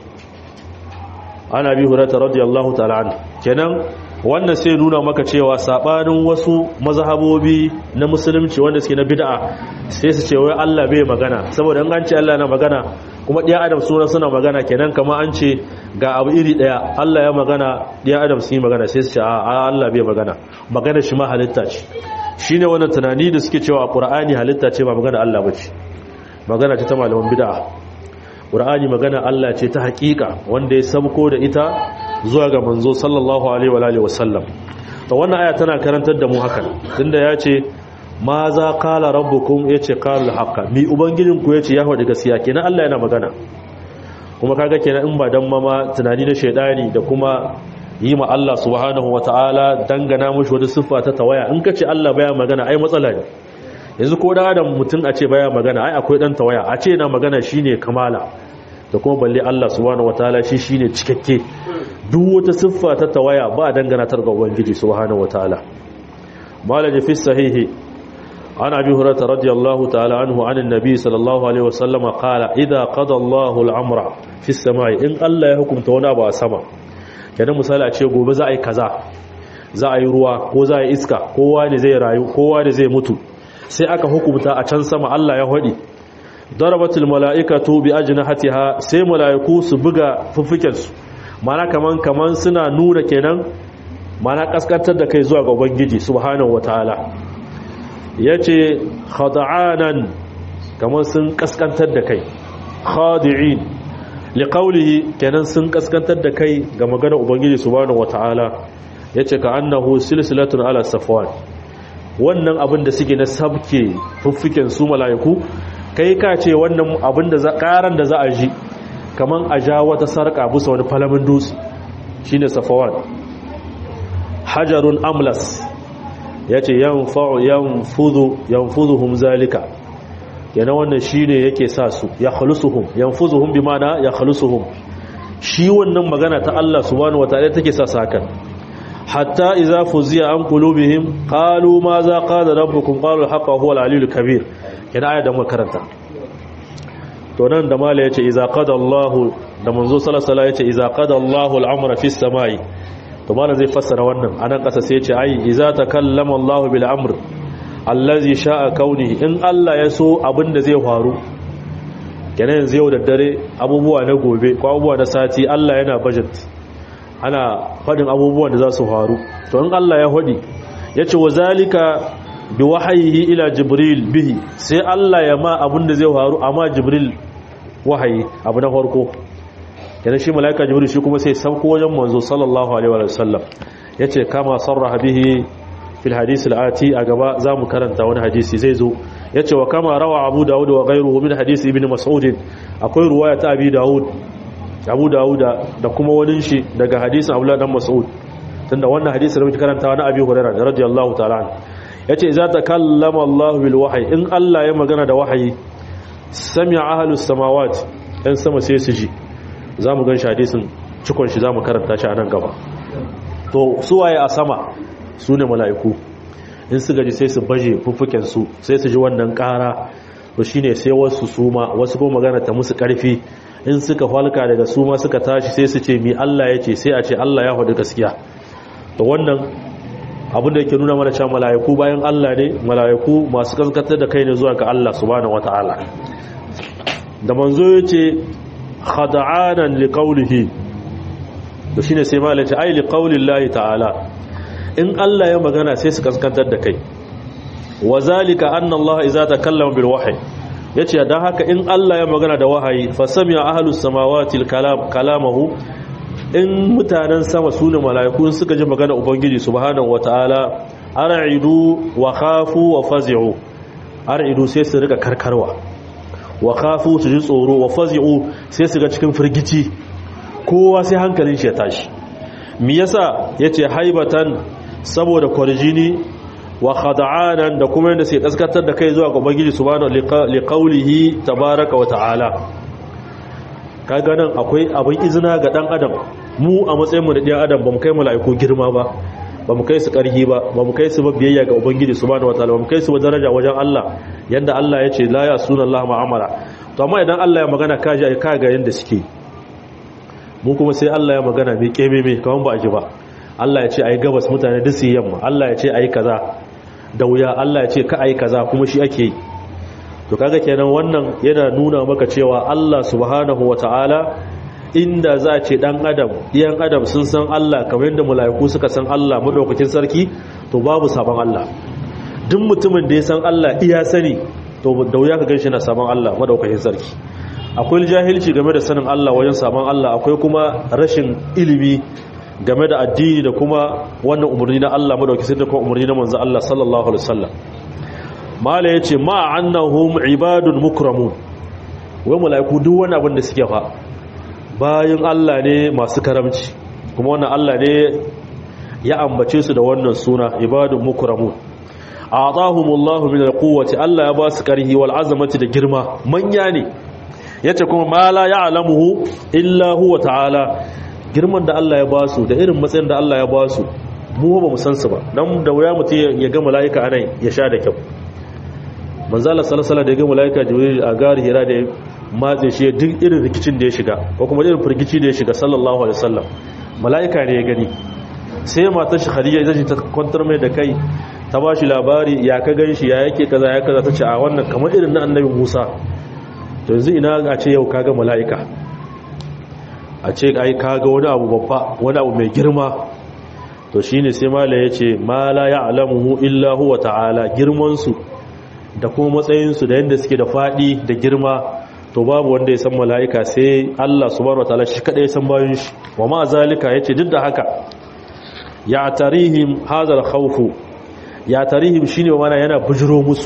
ana bi hurata radiyallahu ta'ala an kenan wannan sai nuna maka cewa sabanin wasu mazhabobi na musulunci wanda suke na bid'a sai su ce wai Allah bai magana saboda in an ce Allah na magana kuma ɗiya adam suna suna magana kenan kama an ce ga abu iri ɗaya Allah ya magana ɗiya adam su yi magana sai su ce a Allah bai magana magana shi ma halitta ce shi ne wannan tunani da suke cewa a ƙura'ani halitta ce ba magana Allah ba ce magana ce ta malaman bid'a ƙura'ani magana Allah ce ta haƙiƙa wanda ya sabko da ita zuwa ga manzo sallallahu alaihi wa alihi wasallam to wannan aya tana karantar da mu hakan tunda ya ce ma za kala rabbukum ya ce kala haka mi ubangijinku ya ce ya faɗi gaskiya kenan Allah yana magana kuma kaga kenan in ba dan mama tunani na shaidani da kuma yi ma Allah subhanahu wataala dangana mushi wata siffa ta tawaya in ka ce Allah baya magana ai matsala ne yanzu ko da adam mutum a ce baya magana ai akwai dan tawaya a ce na magana shine kamala da kuma balle Allah subhanahu wataala shi shine cikakke duk wata siffa ta tawaya ba dangana ta ga ubangiji subhanahu wataala malaji fi sahihi عن أبي هريرة رضي الله تعالى عنه عن النبي صلى الله عليه وسلم قال إذا قضى الله الأمر في السماء إن الله يحكم تونا با سما kenan misali a ce gobe za a yi kaza za a yi ruwa ko za a yi iska kowa ne zai rayu kowa ne zai mutu sai aka hukumta a can sama Allah ya hadi darabatul mala'ikatu bi ajnahatiha sai mala'iku su buga fuffuken su mana kaman kaman suna nuna kenan mana kaskantar da kai zuwa ga ubangiji subhanahu wataala yace khada'anan kaman sun kaskantar da kai khadi'in liqaulihi kenan sun kaskantar da kai ga maganar ubangiji subhanahu wataala yace ka annahu silsilatun ala safwan wannan abin da suke na sabke fuffuken su mala'iku kai ka ce wannan abin da karan da za a ji kaman a ja wata sarka bisa wani falamin dutse shine safawan hajarun amlas yace yanfa'u yanfudu yanfuduhum zalika yana wannan shine yake sa su ya khalusuhum yanfuzuhum bimana ya khalusuhum shi wannan magana ta Allah subhanahu wataala take sa sakan hatta idza fuziya an qulubihim qalu ma za qala rabbukum qalu al-haqqa huwa al-aliyyul kabir yana aya da makaranta to nan da mala yace idza qada Allahu da manzo sallallahu alaihi yace idza qada Allahu al-amra fis samai to mala zai fassara wannan anan kasa sai yace ai idza takallama Allahu bil amr allazi sha'a kaunihi in Allah ya so abinda zai faru kenan yanzu yau da dare abubuwa na gobe ko abubuwa na sati Allah yana budget ana fadin abubuwan da za su faru to in Allah ya hodi yace wa zalika bi wahayihi ila jibril bihi sai Allah ya ma abinda zai faru amma jibril wahayi abu na farko kenan shi malaika jibril shi kuma sai sauko wajen manzo sallallahu alaihi wa sallam yace kama sarraha bihi fil hadisi al'ati a gaba za mu karanta wani hadisi zai zo ya ce wa kama rawa abu dawud wa gairu min hadisi ibn mas'udin akwai ruwaya ta abi dawud abu dawud da kuma wani shi daga hadisin abdullah dan mas'ud tunda wannan hadisi da muke karantawa na abi hurairah radiyallahu ta'ala yace idza takallama allah bil wahyi in allah ya magana da wahayi sami'a ahlus samawati dan sama sai su ji zamu gan shi hadisin cikon shi zamu karanta shi a nan gaba to suwaye a sama su ne mala'iku in su gaji sai su baje fuffukensu sai su ji wannan ƙara to shine sai wasu suma wasu ko magana ta musu ƙarfi in suka falka daga suma suka tashi sai su ce mi Allah ya ce sai a ce Allah ya hudu gaskiya to wannan abin da yake nuna mana cewa mala'iku bayan Allah ne mala'iku masu kaskantar da kai ne zuwa ga Allah subhanahu wataala da manzo yace khada'anan liqaulihi to shine sai malai ce ai liqaulillahi ta'ala in Allah ya magana sai su kaskantar da kai wa zalika anna Allah idza takallama bil wahyi yace dan haka in Allah ya magana da wahayi fa sami'a ahlus samawati al kalam kalamahu in mutanen sama sune malaiku suka ji magana ubangiji subhanahu wataala ar'idu wa khafu wa fazi'u ar'idu sai su rika karkarwa wa khafu su ji tsoro wa fazi'u sai su ga cikin firgici kowa sai hankalin shi ya tashi me yasa yace haibatan saboda kwarjini wa khada'anan da kuma yadda sai kaskatar da kai zuwa ga ubangiji subhanahu liqaulihi tabaaraka wa ta'ala kaga nan akwai abin izina ga dan adam mu a matsayin mu da ɗan adam bamu kai mala'iku girma ba bamu kai su ƙarhi ba bamu kai su biyayya ga ubangiji subhanahu wa ta'ala bamu kai su daraja wajen Allah yanda Allah ya ce la ya sunan ma'amara to amma idan Allah ya magana kaji ai kaga yanda suke mu kuma sai Allah ya magana mai keme mai kaman ba a ji ba Allah ya ce ayi gabas mutane duk su yamma Allah ya ce ayi kaza da wuya Allah ya ce ka ayi kaza kuma shi ake yi to kaga kenan wannan yana nuna maka cewa Allah subhanahu wataala inda za a ce dan adam iyan adam sun san Allah kamar yadda mala'iku suka san Allah madaukakin sarki to babu sabon Allah duk mutumin da ya san Allah iya sani to da wuya ka ganshi na sabon Allah madaukakin sarki akwai jahilci game da sanin Allah wajen sabon Allah akwai kuma rashin ilimi game da addini da kuma wannan umarni na Allah madaukakin sarki da kuma umarni na manzo Allah sallallahu alaihi wasallam mala yace ma annahum ibadun mukramun wai malaiku duk wani abin da suke fa bayan Allah ne masu karamci kuma wannan Allah ne ya ambace su da wannan suna ibadun mukramun a'tahumullahu min alquwwati Allah ya ba su karhi wal azamati da girma manya ne yace kuma ma la ya'lamuhu illa huwa ta'ala girman da Allah ya ba su da irin matsayin da Allah ya ba su mu ba mu san su ba dan da wuya mutum ya ga malaika anan ya sha da kyau manzo Allah sallallahu alaihi da ya ga malaika jibril a gari hira da matse shi duk irin rikicin da ya shiga ko kuma irin firgici da ya shiga sallallahu alaihi wasallam malaika ne ya gani sai matar shi khadija ita ta kwantar mai da kai ta ba shi labari ya ka gan shi ya yake kaza ya kaza ta ce a wannan kamar irin na annabi musa to yanzu ina a ce yau kaga mala'ika a ce ai kaga wani abu babba wani abu mai girma to shine sai mala yace ma la ya'lamuhu illa huwa ta'ala girman su da kuma matsayin su da yanda suke da fadi da girma to babu wanda ya san mala'ika sai Allah subhanahu wataala shi kadai san bayin shi wa ma zalika yace duk da haka ya tarihim hadal khawfu ya tarihim shine mana yana bujiro musu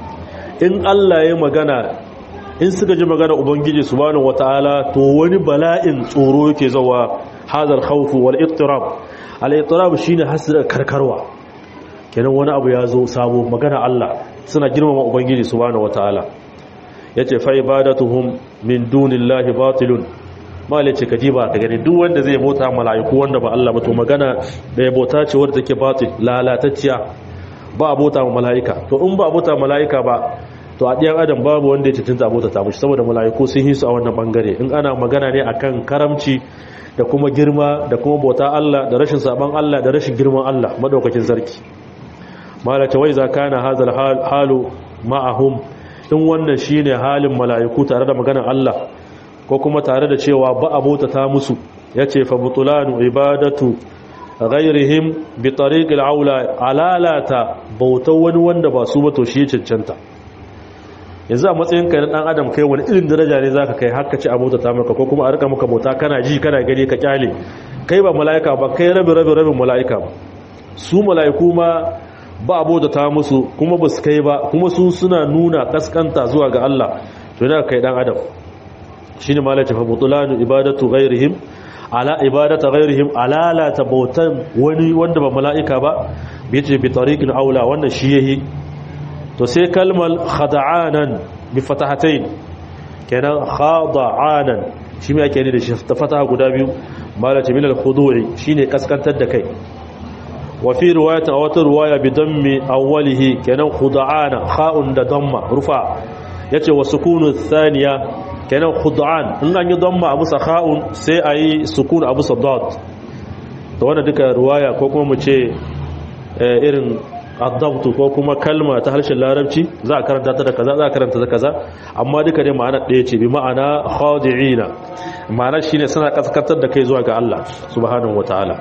in Allah ya magana in suka ji magana ubangiji subhanahu wataala to wani bala'in tsoro yake zawa hadal khawfu wal ittirab al ittirab shine hasira karkarwa kenan wani abu ya zo sabo magana Allah suna girmama ubangiji subhanahu wataala yace fa ibadatuhum min dunillahi batilun malice kajiba ka gani duk wanda zai bauta mala'iku wanda ba Allah ba to magana da ya bauta ce wanda take batil lalatacciya ba a bauta mala'ika to in ba a bauta mala'ika ba to a ɗiyan adam babu wanda ya cinta bauta ta mushi saboda mala'iku sun hisu a wannan bangare in ana magana ne akan karamci da kuma girma da kuma bauta Allah da rashin saban Allah da rashin girman Allah madaukakin sarki malaka wai za kana hazal halu ma'ahum in wannan shine halin mala'iku tare da maganar Allah ko kuma tare da cewa ba a bauta ta musu yace fa butulanu ibadatu ghairihim bi tariqil aula alalata bautar wani wanda ba su ba to shi cancanta yanzu a matsayin ka na dan adam kai wani irin daraja ne zaka kai har ka ci abota ta maka ko kuma a rika maka bauta kana ji kana gani ka kyale kai ba mala'ika ba kai rabi rabi rabin mala'ika ba su mala'iku ma ba abota ta musu kuma ba su kai ba kuma su suna nuna kaskanta zuwa ga Allah to yana kai dan adam shine malaka fa butulanu ibadatu ghairihim ala ibadata ghairihim ala la tabautan wani wanda ba mala'ika ba bi ce bi tariqin aula wannan shi yahi to sai kalmar khada'anan bi fatahatayn kenan khada'anan shi me yake ne da shi ta fataha guda biyu malaka min al-khudu'i shine kaskantar da kai wa fi riwayat aw wata riwaya bi dammi awwalihi kenan khuda'ana kha'un da damma rufa yace wa sukunu thaniya kenan khud'an in an yi damma abu sa kha'un sai ayi sukun abu sa dad to wannan duka riwaya ko kuma mu ce irin adabtu ko kuma kalma ta harshen larabci za a karanta ta da kaza za a karanta ta kaza amma duka dai ma'ana ɗaya ce bi ma'ana khadi'ina ma'ana shine suna kaskantar da kai zuwa ga Allah subhanahu wataala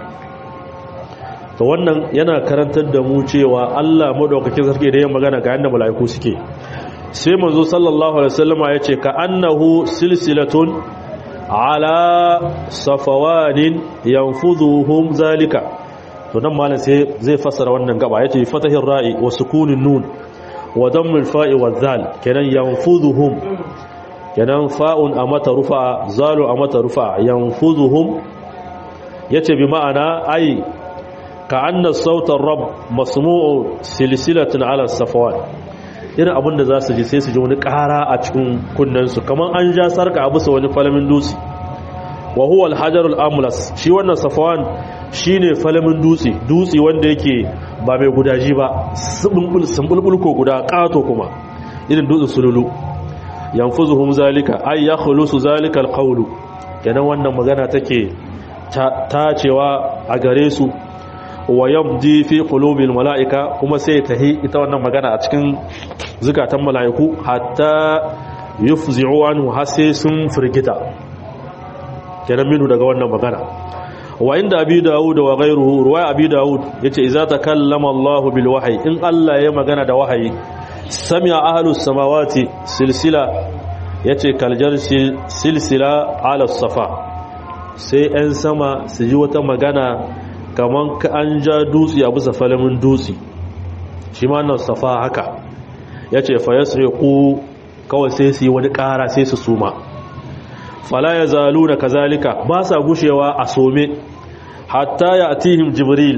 to wannan yana karantar da mu cewa Allah madaukakin sarki da yin magana ga yanda mala'iku suke sai manzo sallallahu alaihi wasallama yace ka annahu silsilatun ala safawanin yanfuduhum zalika to nan malam sai zai fassara wannan gaba yace fatahir ra'i wa sukunin nun wa dammil fa'i wa zal kenan yanfuduhum kenan fa'un amata rufa zalu amata rufa yanfuduhum yace bi ma'ana ai ka anna sautar rab masmu'u silsilatin ala safawan irin abin da za su ji sai su ji wani ƙara a cikin kunnensu kamar an ja sarka a bisa wani falamin dutse wa huwa alhajarul amlas shi wannan safawan shine falamin dutse dutse wanda yake ba mai gudaji ba sumbulbul ko guda ƙato kuma irin dutsen sululu yanfuzuhum zalika ay yakhlusu zalika alqawlu kenan wannan magana take tacewa a gare su wa yamdi fi qulubil malaika kuma sai tahi ita wannan magana a cikin zukatan malaiku hatta yufzi'u anhu har sai sun firgita kenan minu daga wannan magana wa inda abi daud wa ghayruhu ruwaya abi daud yace idza takallama Allahu bil wahyi in Allah ya magana da wahayi sami'a ahlus samawati silsila yace kaljar silsila ala safa sai 'yan sama su ji wata magana kamar ka an ja dutse a bisa falamin dutse shi ma nan safa haka ya ce fa ya ku kawai sai su yi wani ƙara sai su suma fala ya zalu na kazalika ba sa gushewa a some hatta ya atihim jibril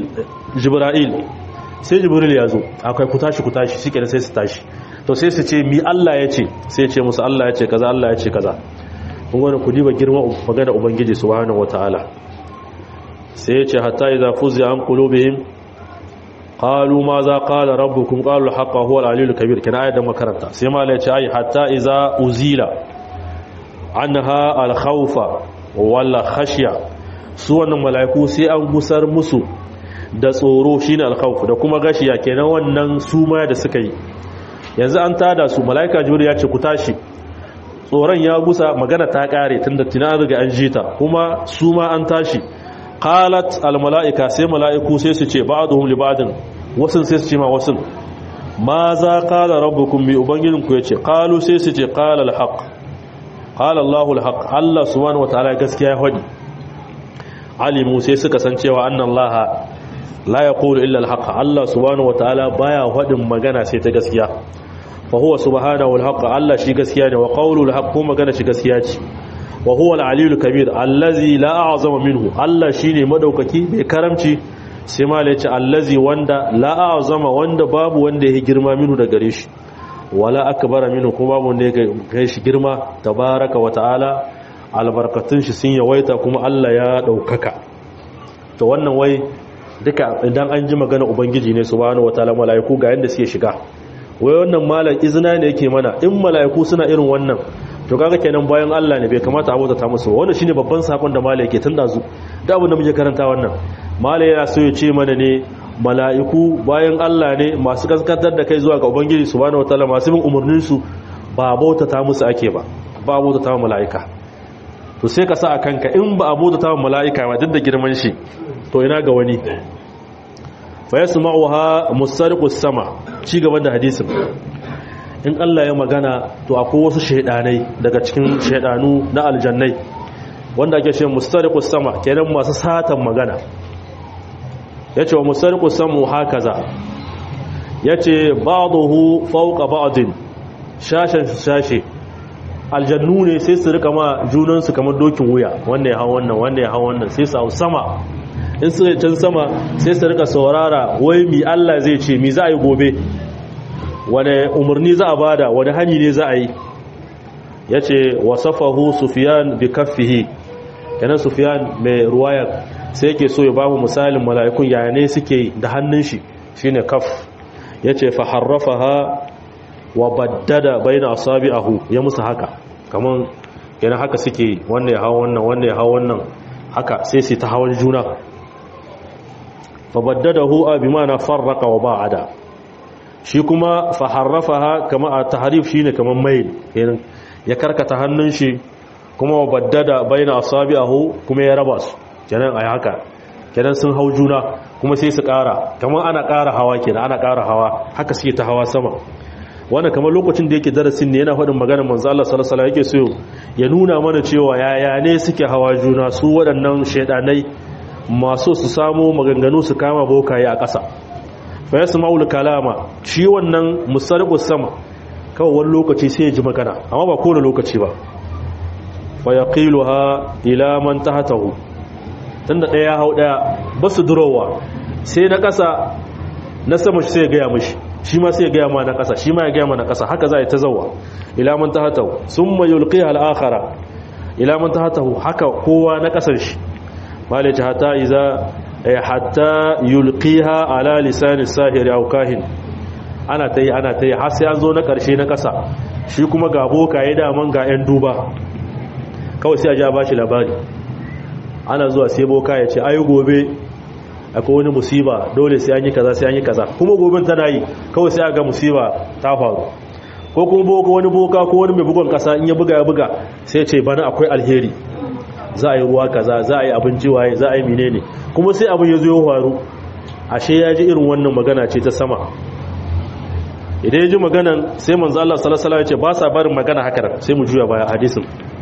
sai jibril ya zo akwai ku tashi ku tashi shi sai su tashi to sai su ce mi Allah ya ce sai ce musu Allah ya ce kaza Allah ya ce kaza kun wani ku diba girma magana ubangiji subhanahu wataala sai ce hatta idza fuzi'a an qulubihim qalu ma za qala rabbukum qalu al-haqqa huwa al-aliyyul kabir kana ayat da makaranta sai ma ya ce ai hatta idza uzila anha al-khawfa wala khashya su wannan malaiku sai an gusar musu da tsoro shine al-khawf da kuma gashiya kenan wannan suma da suka yi yanzu an tada su malaika jibril ya ce ku tashi tsoron ya gusa magana ta kare tunda tina riga an jita kuma su ma an tashi qalat al malaika sai malaiku sai su ce ba'dhum li ba'din wasun sai su ce ma wasun ma za qala rabbukum bi ubangijinku yace qalu sai su ce qala al haqq qala Allahu al haqq Allah subhanahu wataala gaskiya ya hadi alimu sai suka san cewa annallaha la yaqulu illa al haqq Allah subhanahu wataala baya hadin magana sai ta gaskiya fa huwa subhanahu al haqq Allah shi gaskiya ne wa qawlu al haqq magana shi gaskiya ce wa huwa al aliyul kabir allazi la a'zama minhu Allah shine madaukaki mai karamci sai ma yace allazi wanda la a'zama wanda babu wanda yake girma minhu da gare shi wala akbara minhu kuma babu wanda yake shi girma tabaraka wa ta'ala albarkatun shi sun yawaita kuma Allah ya daukaka to wannan wai duka idan an ji magana ubangiji ne subhanahu wataala malaiku ga yanda suke shiga wai wannan malam izina ne yake mana in malaiku suna irin wannan to kaga kenan bayan Allah ne bai kamata a ta musu wannan shine babban sakon da malai yake tunda zu da abin da muke karanta wannan malai yana so ya ce mana ne mala'iku bayan Allah ne masu kaskantar da kai zuwa ga ubangiji subhanahu wataala masu bin umarnin su ba bautata musu ake ba ba bautata wa mala'ika to sai ka sa a kanka in ba a bautata wa mala'ika ba duk da girman shi to ina ga wani fa yasma'uha musariqus sama ci gaban da hadisin in Allah ya magana to akwai wasu shaidanai daga cikin shaidanu na aljannai wanda ake ce mustariqus sama kenan masu satan magana yace wa mustariqus samu hakaza yace ba'dahu fawqa ba'din shashan shashe aljannu ne sai su rika ma junan su kamar dokin wuya wanda ya hawo wannan wanda ya hawo wannan sai su hau sama in su can sama sai su rika saurara wai mi Allah zai ce mi za a yi gobe wane umarni za a bada wani hani ne za a yi ya ce wasafahu sufiyan bi kaffihi yanar sufiyan mai ruwayar sai ke so ya ba mu misalin mala'ikun yaya ne suke da hannun shi shi ne kaf ya ce faharrafa ha wa baddada bai na asabi ahu ya musu haka kamar yana haka suke wanda ya hawa wannan wanda ya hawa wannan haka sai su ta hawan juna fa baddada hu a bi mana farraka wa ba'ada shi kuma faharrafaha kama a taharif shine kaman mail ya karkata hannun shi kuma baddada baina asabi'ahu kuma ya raba su kenan ai haka kenan sun hau juna kuma sai su ƙara kaman ana ƙara hawa kenan ana ƙara hawa haka suke ta hawa sama wannan kamar lokacin da yake darasin ne yana faɗin maganar manzo Allah sallallahu alaihi wasallam yake so ya nuna mana cewa yaya ne suke hawa juna su waɗannan shedanai masu su samu maganganu su kama bokaye a ƙasa fa ya sama'ul kalama shi wannan musarqus sama kawai wani lokaci sai ya ji magana amma ba kowane lokaci ba fa yaqiluha ila man tahtahu tunda daya hau daya basu durowa sai na kasa na sama shi sai ya gaya mishi shi ma sai ya gaya ma na kasa shi ma ya gaya ma na kasa haka za a yi ta zawa ila man tahtahu summa yulqiha al-akhara ila man tahtahu haka kowa na kasar shi malaji hatta iza hatta yulqiha ala lisan sahiri aw kahin ana tayi ana tayi har sai an zo na karshe na kasa shi kuma ga boka ya daman ga yan duba kawai sai a ja bashi labari ana zuwa sai boka ya ce ayi gobe akwai wani musiba dole sai an yi kaza sai an yi kaza kuma goben tana yi kawai sai a ga musiba ta faru ko kuma boka wani boka ko wani mai bugon kasa in ya buga ya buga sai ce bana akwai alheri za a yi ruwa kaza za a yi abinci waye za a yi menene kuma sai abin ya zo ya faru ashe ya ji irin wannan magana ce ta sama idan ya ji maganan sai manzo Allah sallallahu alaihi wasallam ya ce ba sa barin magana haka sai mu juya baya hadisin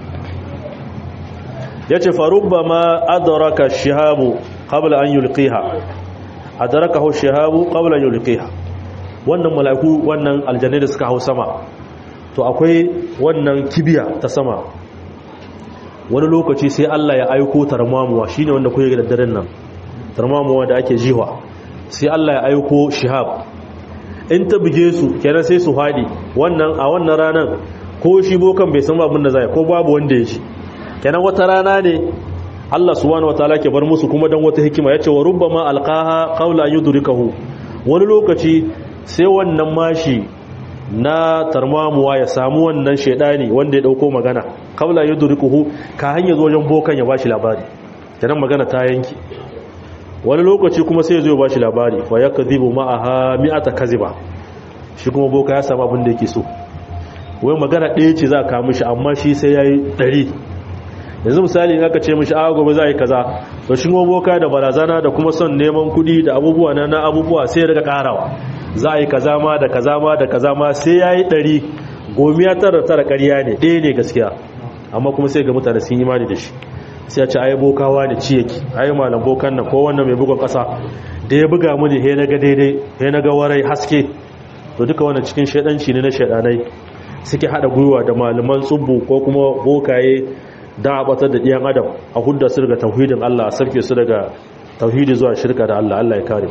yace farubba ma adraka shihabu qabla an yulqiha adrakahu shihabu qabla an yulqiha wannan mala'iku wannan aljanna da suka hau sama to akwai wannan kibiya ta sama wani lokaci sai Allah ya aiko tarmamuwa shine wanda kuke da daren nan tarmamuwa da ake jiwa sai Allah ya aiko shihab in ta buge su kenan sai su hadi wannan a wannan ranan ko shi bokan bai san abin da zai ko babu wanda ya ji kenan wata rana ne Allah subhanahu wataala ke bar musu kuma dan wata hikima yace wa rubbama alqaha qawla yudrikahu wani lokaci sai wannan mashi na tarmamuwa ya samu wannan shedani wanda ya dauko magana kabla yudrikuhu ka hanya zo wajen bokan ya bashi labari kenan magana ta yanki wani lokaci kuma sai ya zo ya bashi labari fa yakdhibu ma'aha mi'ata kaziba shi kuma boka ya samu abin da yake so wai magana ɗaya ce za a kawo mishi amma shi sai ya yi ɗari yanzu misali in aka ce mishi a gobe za a yi kaza to shi boka da barazana da kuma son neman kuɗi da abubuwa na na abubuwa sai ya daga ƙarawa za a yi kaza ma da kaza ma da kaza ma sai ya yi ɗari gomiya tara tara ƙarya ne ɗaya ne gaskiya amma kuma sai ga mutane sun yi imani da shi sai ya ce ayi bokawa ne ci yake ayi malam bokan nan ko wannan mai bugun ƙasa da ya buga mu ne he na ga daidai he na ga warai haske to duka wannan cikin shaidanci ne na shaidanai suke hada gwiwa da malaman tsubbu ko kuma bokaye da a batar da ɗiyan adam a hudda su daga tauhidin Allah a sarke su daga tauhidi zuwa shirka da Allah Allah ya kare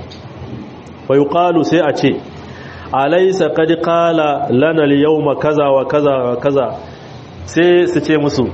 fa yuqalu sai a ce alaysa qad qala lana al-yawma kaza wa kaza wa kaza sai su ce musu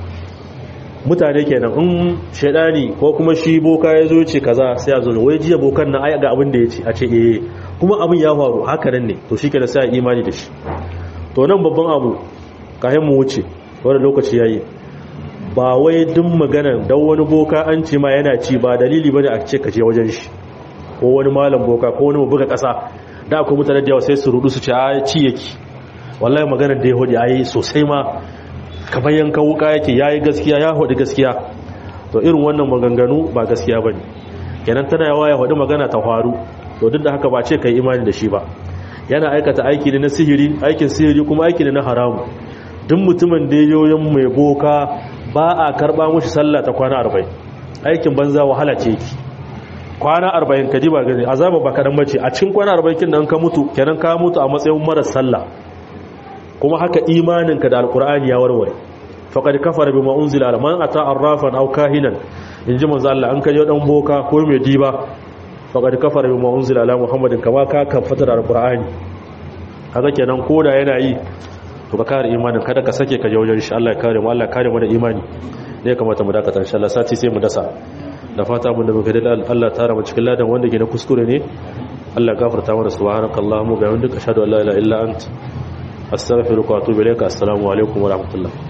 mutane kenan in shaidani ko kuma shi boka ya zo ce kaza sai ya zo wai jiya bokan nan ai ga abin da ya ce a ce eh kuma abin ya faru haka nan ne to shi kenan sai imani da shi to nan babban abu kayan mu wuce wani lokaci yayi ba wai duk magana dan wani boka an ce ma yana ci ba dalili bane a ce ka je wajen shi ko wani malam boka ko wani buga kasa da akwai mutane da yawa sai su rudu su ce a ci yake wallahi maganar da ya hodi ayi sosai ma kamar yanka wuka yake yayi gaskiya ya hodi gaskiya to irin wannan maganganu ba gaskiya bane kenan tana yawa ya hodi magana ta faru to duk da haka ba ce kai imani da shi ba yana aikata aiki ne na sihiri aikin sihiri kuma aiki ne na haramu duk mutumin da yoyin mai boka ba a karba mushi sallah ta kwana 40 aikin banza wahala ce yake kwana 40 kadi ba gani azaba ba kadan bace a cikin kwana 40 kin nan ka mutu kenan ka mutu a matsayin mara sallah kuma haka imaninka da alkur'ani ya warware faqad kafara bima unzila ala man ata arrafan aw kahinan inji manzo Allah an kaje dan boka ko mai diba faqad kafara bima unzila ala muhammadin kama ka kafata da alkur'ani haka kenan koda yana yi to ka kare imanin kada ka sake ka je wajen shi Allah ya kare mu Allah ya kare mu da imani ne kamata mu dakata insha Allah sati sai mu dasa da fata mun da muka da Allah tara mu cikin ladan wanda ke na kuskure ne Allah gafarta mana subhanakallahumma wa bihamdika ashhadu an la ilaha illa anta astaghfiruka wa atubu ilayka assalamu alaikum wa rahmatullah